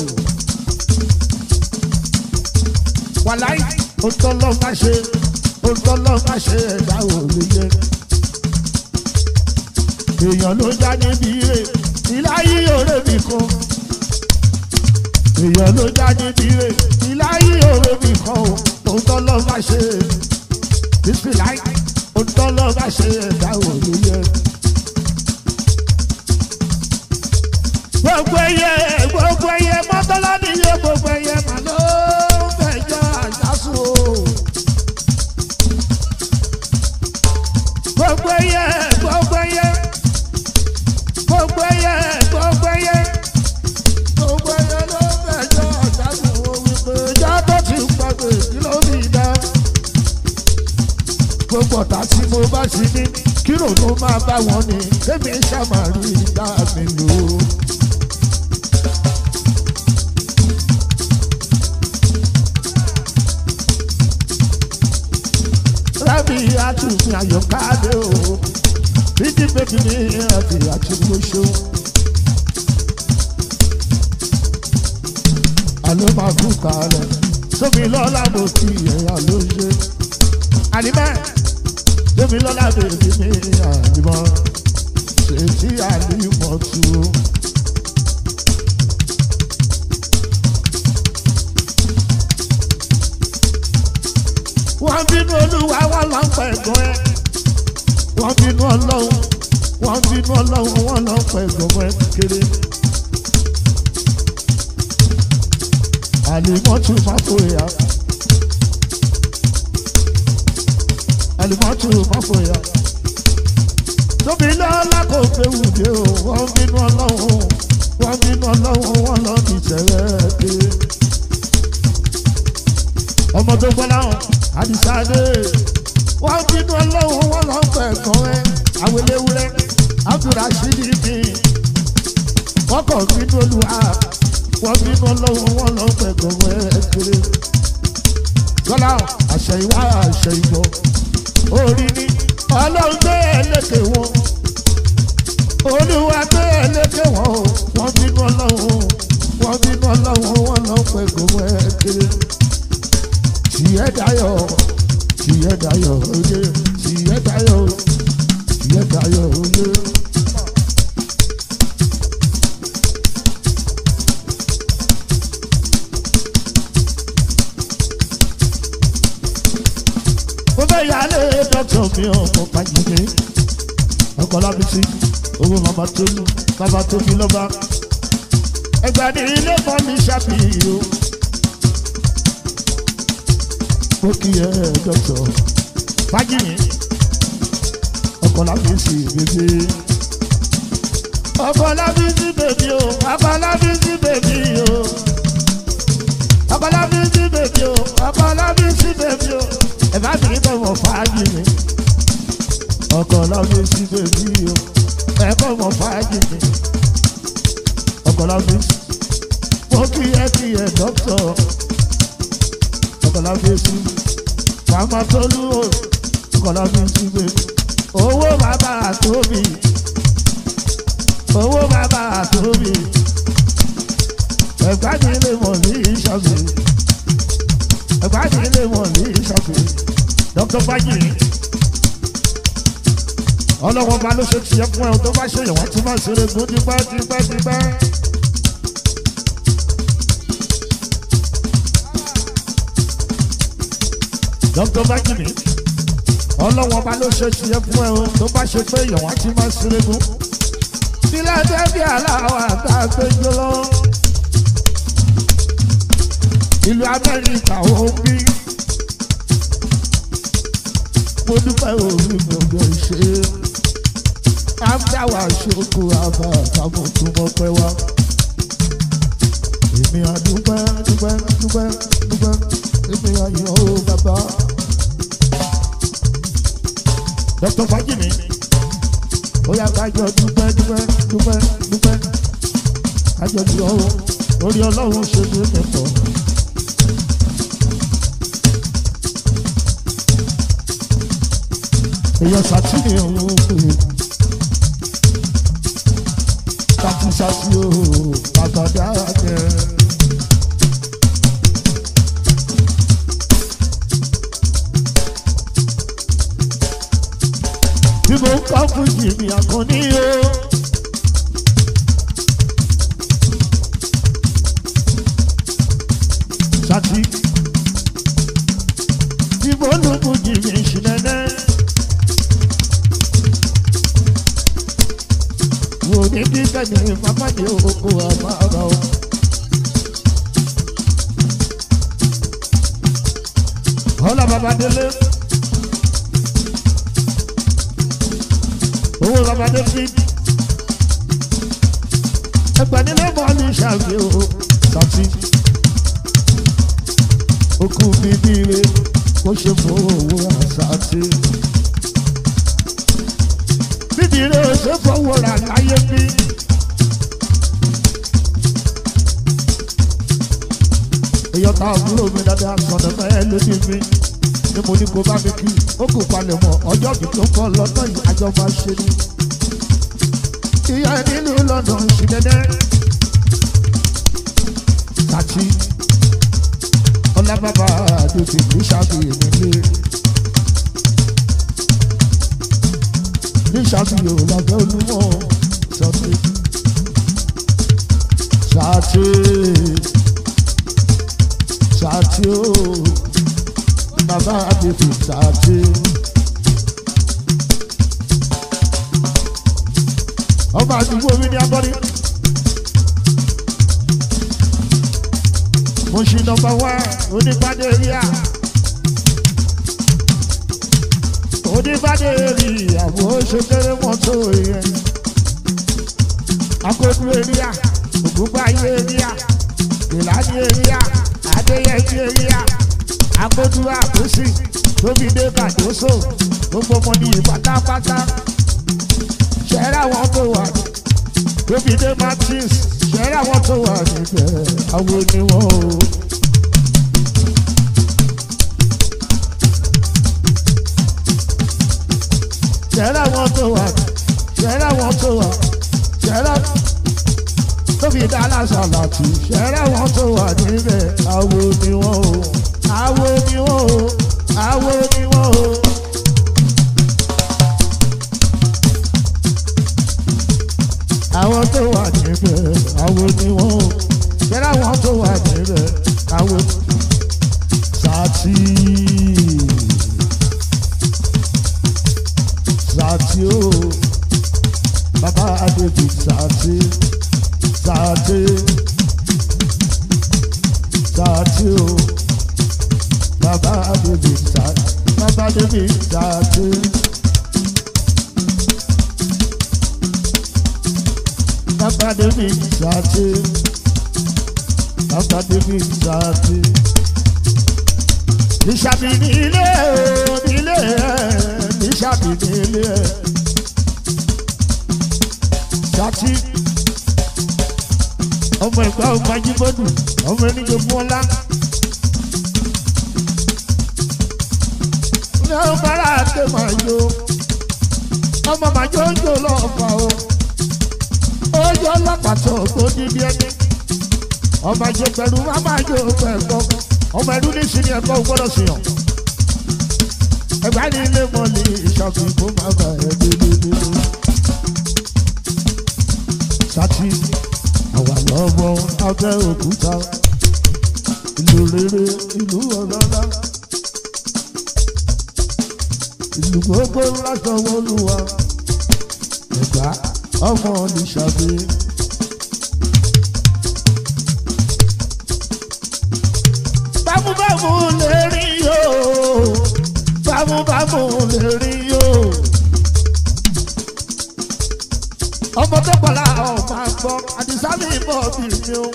wàláì òtọ́lọ́ má ṣe òtọ́lọ́ má ṣe ẹ̀dá òòlù yẹ. èèyàn ló já níbi ire ìláyé òré mi kan. èèyàn ló já níbi ire ìláyé òré mi kan o òtọ́lọ́ má ṣe bísíláì òtọ́lọ́ má ṣe ẹ̀dá òòlù yẹ. gbogbo ẹyẹ gbogbo ẹyẹ mọ́tọ́lá nìyẹn gbogbo ẹyẹ màlúù fẹjọ́ àṣàṣù o. gbogbo ẹyẹ gbogbo ẹyẹ gbogbo ẹyẹ gbogbo ẹyẹ gbogbo ẹyẹ ló fẹjọ́ àṣàṣù o wípé ìjà tó ti gbàgbé kí ló fi dá. gbogbo ọ̀tá tí mo bá ti ní kí lòdù máa bá wọn ní kémi ṣàmàrí dá mi lò ó. rábì àtúnfin àyọkáde o bíjí bèbí ní àti àtúnwóṣó. àlọ́ máa kú kàálẹ̀ sómi lọ́la mo ti ẹ̀yà ló ṣe. ànímẹ́ sómi lọ́la bèbí ní ànímọ́ ṣètì ànímọ́ tu o. wọ́n bínú olúwa wọ́n lọ ń pẹ̀gàn ẹ́ wọ́n bínú ọlọ́run wọ́n bínú ọlọ́run wọ́n lọ ń pẹ̀gàn ẹ́ kéré. àlìmọ́tù máfòyà àlìmọ́tù máfòyà tóbi lọ́la kò fẹ́wù dé o wọ́n bínú ọlọ́run wọ́n bínú ọlọ́run wọ́n lọ ní tẹ̀rẹ́ kéré. ọmọ tó gbọ́ láwọn àdìsáde wọ́n bínú ọlọ́run wọ́n lọ fẹ́ kan ẹ́ àwẹlẹ́wúrẹ́ abdulrasheed ní wọ́n kàn bínú olúwa wọ́n bínú ọlọ́run wọ́n lọ fẹ́ kan ẹ́ kéré kọ́lá àṣẹ ìwá àṣẹ ìbọ̀ orí ni ọlọ́run gbé ẹlẹ́kẹ̀ wọn olúwa gbé ẹlẹ́kẹ̀ wọn o wọ́n bínú ọlọ́run wọ́n bínú ọlọ́run wọ́n lọ fẹ́ kan ẹ́ kéré tìyẹ́ dayọ̀ tìyẹ́ dayọ̀ oyè tìyẹ́ dayọ̀ tìyẹ́ dayọ̀ oyè. mo fẹ́ yálé dọ́kítọ̀ mi ò mọ̀ pàjùmí ọkọ̀ lábísí owó màmá tó lù bàbá tó fi lọ́ba ẹgbẹ́ ní ilé kan mi ṣàfihàn o. mo kí ẹ dọ́tọ̀ fájìmí ọkọ̀ láti sì bèbè. ọkọ̀ láti sí bèbí o ọkọ̀ láti sí bèbí o ọkọ̀ láti sí bèbí o ọkọ̀ láti sí bèbí o ẹ bá mi bọ̀ wọ̀ fájìmí ọkọ̀ láti sí bèbí o ẹ bọ̀ wọ̀ fájìmí ọkọ̀ láti sí mo kí ẹ kí ẹ dọ́tọ̀ ọkọ̀ láti sí màmá tolú o ọkọ̀ láti sí bèbí owó bàbá àtòbí owó bàbá àtòbí ẹ̀gbájú ilé mọ̀ ní ìṣàfì ẹ̀gbájú ilé mọ̀ ní ìṣàfì dr baji ọlọ́wọ́ bá ló ṣe tiẹ̀ fún ẹ tó bá ṣe ìwọ́n tí máa ṣeré gún dípẹ́ dípẹ́ dípẹ́. dr baji mi ọlọ́wọ́n bá ló ṣe tiẹ̀ fún ẹ o tó bá ṣe pé ìyọ̀wọ́n ti máa ṣeré gún. sílẹ̀ débi aláwọ̀ àtàgbẹ́jọ́ lọ. ìlú amẹ́ríkà ó bí. mo dúpẹ́ orí gbogbo ṣe. áfíàwá ṣoko àbá àtàwọn tó mọ pẹ́ wá. èmi àdúpẹ́ dúpẹ́ dúpẹ́ dúpẹ́ èmi àyàn ó bàbá. Dr. Fajimi. Ó yá kájọ dúpẹ́ dúpẹ́ dúpẹ́ dúpẹ́. Kájọ di ọwọ́ orí ọlọ́run ṣe ní mẹ́fọ́. Èèyàn sàtìní òun pè é. Sàtìsàtì o, àtàdá jẹ. bí mo ń kọ́ fún jìnnì àkànní o. Sati bí mo ń fún jìnnì ìṣìnẹ́nẹ́. Wò ní kíkẹ́ ní pápádé oko àmàrà o. Ọlá Babadélé. owó bàbá david ẹgbẹ̀nilé bọ́ọ̀lù ṣàgbé o sàtì okú bíbí rẹ kó ṣe fún owó àṣàtì bíbí rẹ ó ṣe fọwọ́ rà láyé bí. èèyàn tá àbúrò mi dáadáa sọ̀dọ̀ mẹ́ẹ̀ lójú mi ni mo ní kó bá mi kí ó kò palẹ̀ mọ́ ọjọ́ mi tó kọ́ lọ́tọ̀ yìí àjọ máa ṣe ni. ìyá nínú london ṣì dẹ́dẹ́. kàtí ọlábàbà àdòtí ní ṣàfihàn nílé. ní ṣàfihàn lábẹ́ olúmọ̀ ṣàtì. ṣàtì ṣàtì ooo bàbá àbẹ̀fì sàdé. ọba àdúgbò mi ní abọ́rí. mo ṣì nọmba wá oníbàdé ríà. oníbàdé rí àwọn oṣèkéré mọ́tò yẹn. akókò ríà ògúnbáyé ríà ìlànà ríà adéyẹjẹ ríà agbódúrà àkóṣì tóbi dé kàdóso gbogbo ọmọ nìyí pátápátá ṣẹ́rẹ́ àwọn tó wà tóbi dé martins ṣẹ́rẹ́ àwọn tó wà níbẹ̀ àwọn oníwọ̀n o. ṣẹ́rẹ́ àwọn tó wà ṣẹ́rẹ́ àwọn tó wà ṣẹ́rẹ́ tóbi dá aláṣà láti ṣẹ́rẹ́ àwọn tó wà níbẹ̀ àwọn oníwọ̀n o àwo ni wọ́n o àwo ni wọ́n o. àwọn tó wà níbẹ̀ àwo ni wọ́n o. bẹ́ẹ̀ àwọn tó wà níbẹ̀ àwo sàtì. sàtì o bàbá adébí sàtì sàtì sàtì o. bàbá bèbè sá bàbá bèbè sá dé. bàbá bèbè sá dé. bàbá bèbè sá dé. níṣàbí ní ilé o nílé ẹ níṣàbí ní ilé ẹ. sátì ọmọ ẹgbẹ́ ọmọ ajíbọ́dù ọmọ ẹnìjọba ọlá. ní ọmọlára àti màjò ọmọ màjò ń jò lọ́ọ̀fà o ó yọ ọlọ́pàá tó dídí ẹni ọmọ àjò pẹ̀lú mámájò pẹ̀lú ọmọ ẹ̀rú ní sinmi ẹ̀kọ́ gbọ́dọ̀ sí yàn ẹgbẹ́ ní ilé mọ́lì ìṣọ́kùn kó má bà ẹ́ dédédé sátì àwa lọ́wọ́ abẹ́ òkúta ìlú rere ìlú ọlọ́lá ìlú gbogbo lásán wọlúwa ẹ̀gbá ọmọ nìṣàbí. bámúbámú lè rí yóò bámúbámú lè rí yóò ọmọ tó pọ̀lá ọmọ àgbọ̀ àdìsámi ìbọ̀ bìrì o.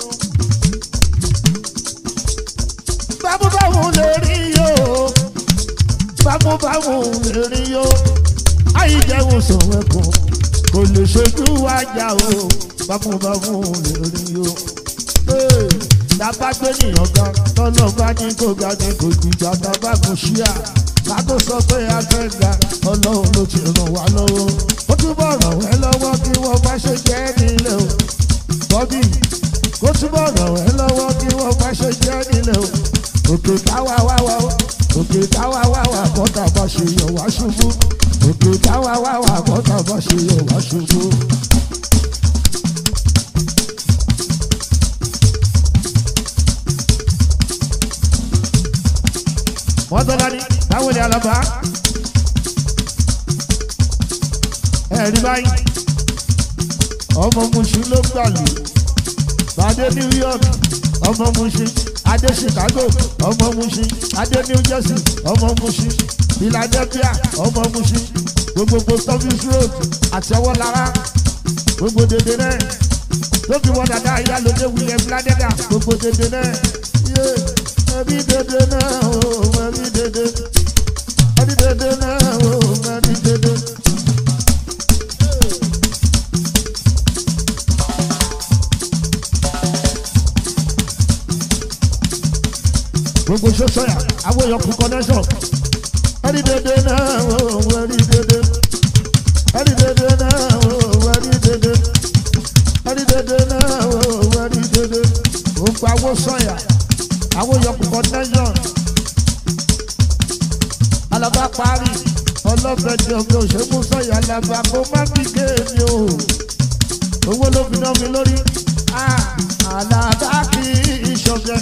bámúbámú lè rí yóò bámúbámú lè rí yóò àyíjẹun sọ̀rọ̀ ẹ̀kọ́ kò lè ṣojú wájà o bámúbámú lè rí yóò. Dábàá gbé nìyàn gan tọ́lọ́ bá ní kó ga ní kò gbìjà dábà kò ṣíà ká tó sọ pé a fẹ́ ga ọlọ́run ló ti ràn wá lọ́wọ́ ó túbọ̀ ràn wẹ́ lọ́wọ́ kí wọ́n má ṣe jẹ́ nílé o bọ́bí ó túbọ̀ ràn wẹ́ lọ́wọ́ kí wọ́n má ṣe jẹ́ nílé o òkè táwa wá wá o òkè táwa wá wá kọ́tà bá ṣe yọ̀ wá ṣubú òkè táwa wá wá kọ́tà bá ṣe yọ̀ wá ṣubú. wọ́n tọ́lá ní báwo ni alaba ẹ̀rí báyìí ọmọ Mushin ló gbàlù bàdé New York ọmọ Mushin adé Chicago ọmọ Mushin adé New Jersey ọmọ Mushin Philadelphia ọmọ Mushin gbogbo post office road àti ọwọ́ lára gbogbo dèdè náà tó fi wọ́n dada ìyálòdè William Ladega gbogbo dèdè náà yé ẹbí dèdè náà o ẹbí dèdè ẹbí dèdè náà o ẹbí dèdè. gbogbo sọ́sọ́yà àwọn èèyàn kú connection ẹbí dèdè náà o ẹbí dèdè ẹbí dèdè náà o ẹbí dèdè ẹbí dèdè náà o ẹbí dèdè gbogbo àwọn sọ́yà àwọn yọkùn connection alaba parí ọlọ́fẹ̀dì ọ̀gbẹ́ òṣèlú sọ̀yà alaba kó má bí kéèmí o owó ló fi ná mi lórí alaba kì í ṣọ̀gẹ̀.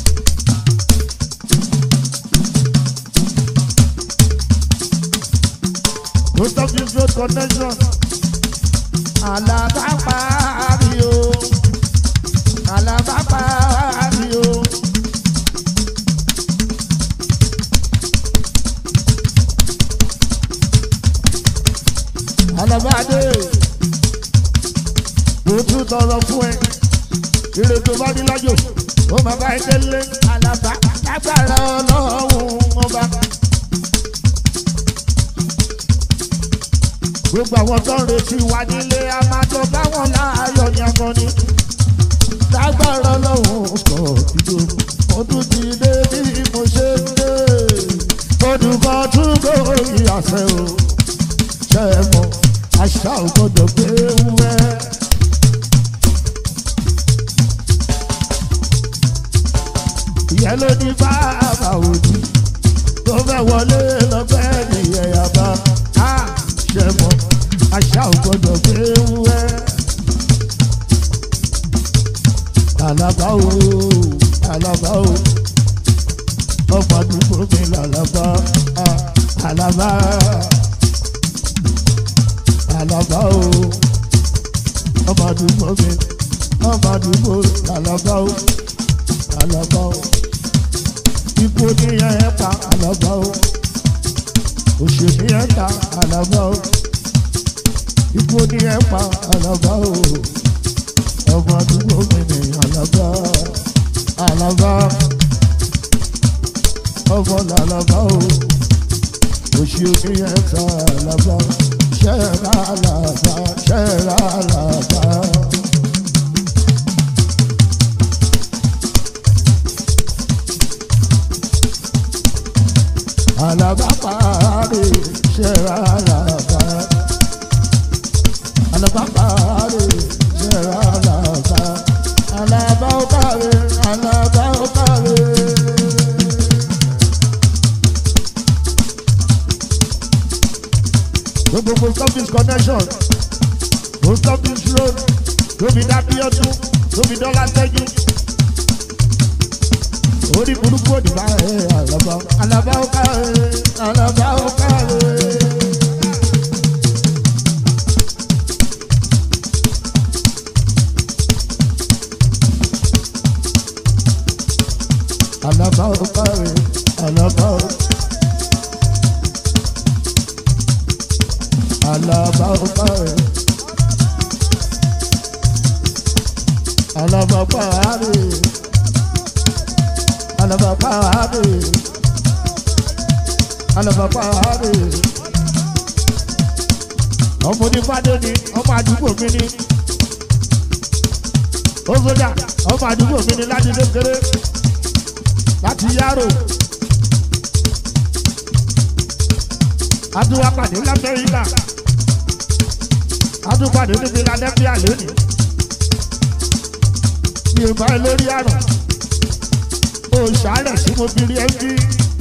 Post office road connection alaba parí o alaba parí o. alábàádé mo tún tọrọ fún ẹ ire tó bá ní lájò ó máa bá ẹ délé alábà lágbára ọlọ́run ọba. gbogbo àwọn tó ń retí wa nílé a máa tó báwọn láàyò ní akọni lágbára ọlọ́run kọ̀ ìjọ mo tún ti dé bí mo ṣe ń dé olùkọ́ tún kó ìyàsẹ́ o ṣe é mọ́ àṣà ò gbọ́dọ̀ gbé wúwẹ́. ìyẹn ló ní bàbá òdì tó fẹ́ wọlé lọ́gbẹ́ nìyẹn yàbá á ṣe mọ́ àṣà ò gbọ́dọ̀ gbé wúwẹ́. Àlàbá o, àlàbá o, ọmọ àdúgbò mi làlàbá, àlàbá àlàbá o ọmọ àdúgbò mi ọmọ àdúgbò àlàbá o àlàbá o ikú ní ẹ̀ pa àlàbà o òṣè ní ẹ̀ ta àlàbà o ikú ní ẹ̀ pa àlàbà o ọmọ àdúgbò mi ní àlàbà àlàbà ọmọ làlàbà o òṣì ní ẹ̀ ta àlàbà ṣẹ́ra àlàbà ṣẹ́ra àlàbà. Alaba pare, ṣẹ́ra alaba. Alaba pare, ṣẹ́ra alaba. Alaba ó pare, alaba ó pare. Gbogbo post office connection, post office road, tóbi dábí ọdún, tóbi dọ́là tẹ́jú orí burúkú òdìbá ẹ àlàbà àlàbà ó káre àlàbà ó káre. àlàbà ó káre àlàbà ó. àlàbà ó káre. àlàbà pààrẹ alabapare alabapare ọmọ onífàdé ni ọmọ àdúgbò mi ni ó sójà ọmọ àdúgbò mi ni láti kékeré láti yárò adúwápàdé lamẹ́ríkà adúpàdé níbi ládẹ́bíà lónìí yorùbá lórí àrùn òṣàlẹ̀ tí mo fi rí ẹ bí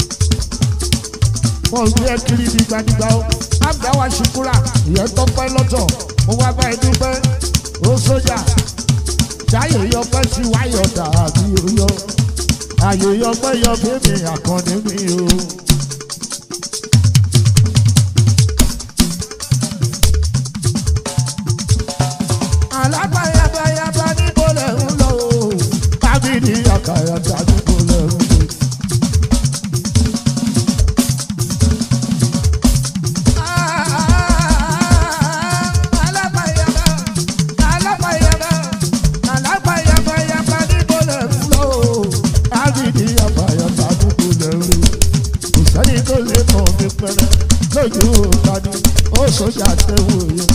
wọn gbé ẹ kiri dìgbàdìgbà o àgbà wa ṣùkúrà ìyẹn tọpẹ́ lọ́tọ̀ mo wá bá ẹ dúpẹ́ ó sójà jáyè yọpẹ́ sí wáyọ̀ dàbí oyọ àyè yọpẹ́ yọ bébì àkànní mi o. alábàyàbàyàbà níbo lẹ̀ ń lọ o tábìlì àkàrà tàbí kò lẹ̀ ń lọ. lójú ìtàdí ó sọ́jà tẹ́wò yẹn.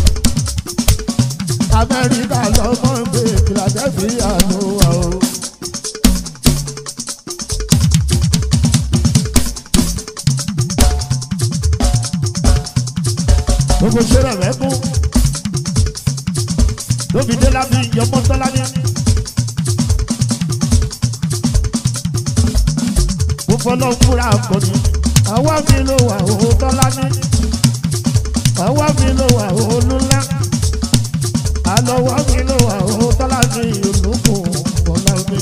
amẹ́ríkà lọ́mọ gbé philadelphia ló wà o. gbogbo ṣẹlẹ̀ rẹ̀ kú lóbi dé lábí yọmọ tọ́lá ní. mo fọlọ́ fúra akọni àwa mi ló wà òun tọ́lá ní. àwa mi ló wà òun lúlá. àlọ́wọ́ mi ló wà òun tọ́lá ní olùkùn tọ́lá mi.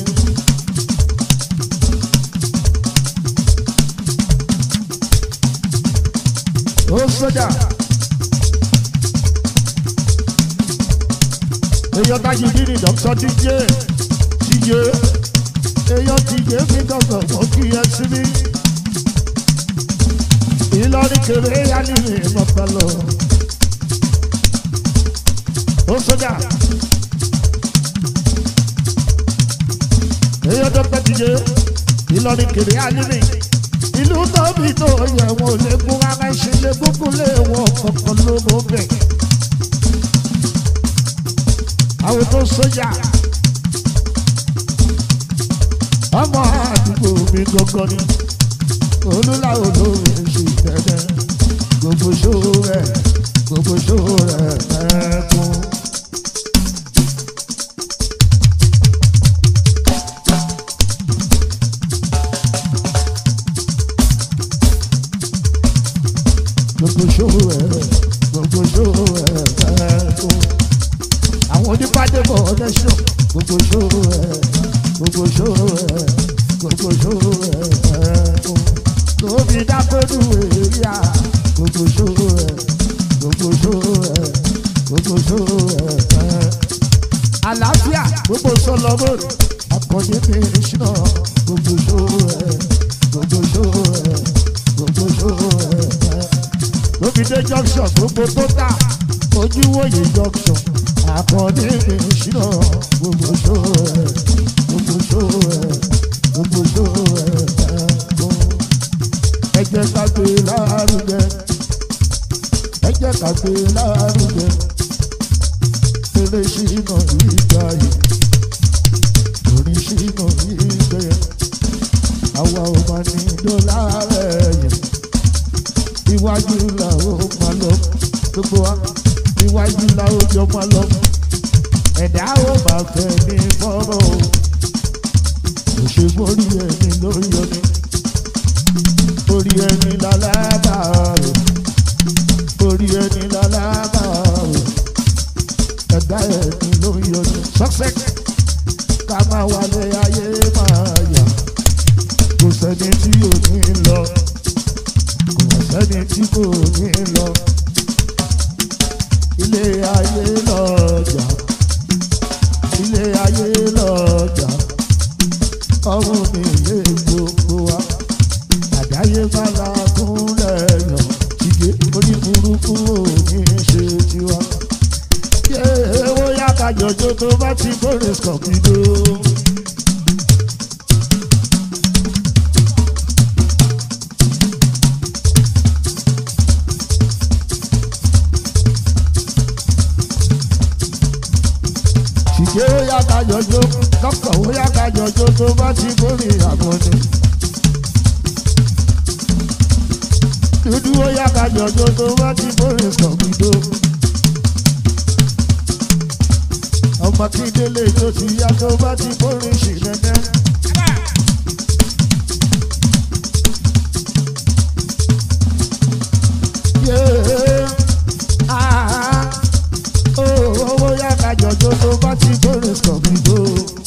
ó sójà. èèyàn tájú bí ní dọ́kítọ́ díje díje èèyàn díje fi dọ́kítọ̀ mọ́ kí ẹ sí mi. Ìlọrin kèrè yá ní ìmọ̀pẹ̀lọ. Ó sójà. Èèyàn dọ́kítọ̀ díje Ìlọrin kèrè yá ní mi. Ìlú tóbi tó yẹ wọn ò lè gún ara ṣe lè gúngún lé wọn kọ̀ọ̀kan lóko bẹ̀ àwọn tó sójà ọmọ àdúgbò mi gangan ni olúlá olóore ṣe dẹdẹ gbogbo ṣòro rẹ gbogbo ṣòro rẹ ẹkún. gbogbo ṣòro rẹ gbogbo ṣòro rẹ ẹkún àwọn onípàdé bọ̀ ọ̀dẹ́sọ̀ gbogbo ṣòro ẹ̀ gbogbo ṣòro ẹ̀ gbogbo ṣòro ẹ̀ ẹ̀ẹ́dùn lóbi dákọ́dù èrìà gbogbo ṣòro ẹ̀ gbogbo ṣòro ẹ̀ gbogbo ṣòro ẹ̀ ẹ̀ẹ́. àlàáfíà gbogbo sọlọ́mọ́rì akọni mi ṣìnà gbogbo ṣòro ẹ̀ gbogbo ṣó ẹ̀ gbogbo ṣó ẹ̀ lóbìdé junction gbogbo tó tà ojúwòye junction àkàndé ìṣúná gbogbo ṣó ẹ̀ gbogbo ṣó ẹ̀ gbogbo ṣó ẹ̀ ẹ jẹ́ ká gbé lárugẹ ẹ jẹ́ ká gbé lárugẹ eré ṣìnà ìgbà yìí orin ṣìnà ìgbà yẹn àwa ò máa ní dọ́là rẹ̀ yẹn iwájú la ó máa lọ gbogbo wa iwájú la ó jọ máa lọ ẹ̀dá ó máa fẹ́ ní fọ́rọ̀ o òṣèlú orí ẹni lórí ọdún orí ẹni lálábà rẹ̀ orí ẹni lálábà rẹ̀ ẹ̀dá ẹni lórí ọdún success ká máa wálé ayé máa yà kò sẹ́ni tí ò ní lọ kò sẹ́ni tí kò ní lọ ilé ayé lọ́jà ilé ayé lọ́jà ọ̀run mi lè gbogbo wa àdáyé bá la kúnlẹ̀ yàn tìgé orí burúkú ò ní ṣe tiwa. yé owó yá ká jọjọ tó bá ti kórè skọ̀kìdó. tìgé ó yá ká jọjọ dókítà ó yá ká jọjọ tó bá ti kórè àgbọ̀nì. dúdú ó yá ká jọjọ tó bá ti kórè skọ̀kìdó. ọmọ kíndélé tó ti yá tó bá ti kórè ṣìlẹ́dẹ́. Yeah. Ah. Oh, owó yá ká jọjọ tó bá ti kórè skọ̀kìdó.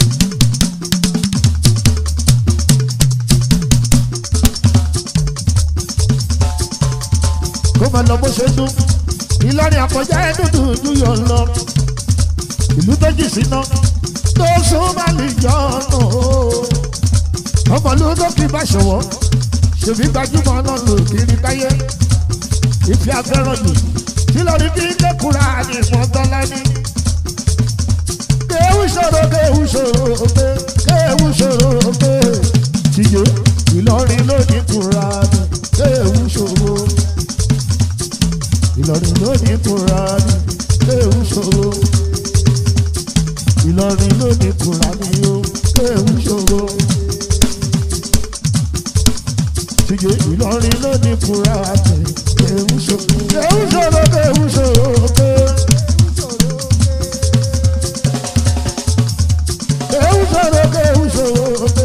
kó máa lọ bó ṣe dún ìlọrin àkọjá ẹdúndùn ojú yọ lọ ìlú tó jì síná tó sún má lè yọ ọ̀nà ọmọ ló tó kí bá ṣọwọ́ ṣèbí gbajúmọ̀ náà lò kiri káyé ìfẹ́ afẹ́ràn jù tí lórí bí lẹ́kùnrin àní ìmọ̀tọ́lá ní. kéwù ṣòro kéwù ṣòro pé kéwù ṣòro pé tìjọ́ ìlọrin ló ní kúra ní kéwù ṣòro ìlọrin ló ní kúra ní kéwù ṣòro ìlọrin ló ní kúra ní ó kéwù ṣòro tìjọ́ ìlọrin ló ní kúra ní kéwù ṣòro kéwù ṣòro kéwù ṣòro pé. Kéwù ṣòro kéwù ṣòro pé.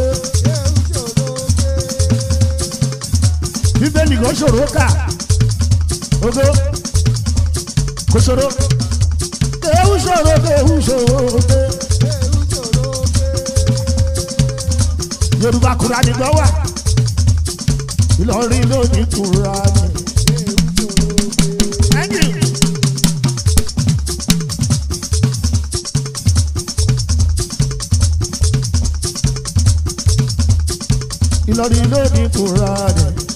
Bíbélì kò ṣòro kà. Ogo kò ṣòro. Kéwù ṣòro kéwù ṣòro pé. Yorùbá Kùránì gbọ́ wà. Ìlọrin ló ní Kùránì. Thank you. Ìlọrin ló ní Kùránì.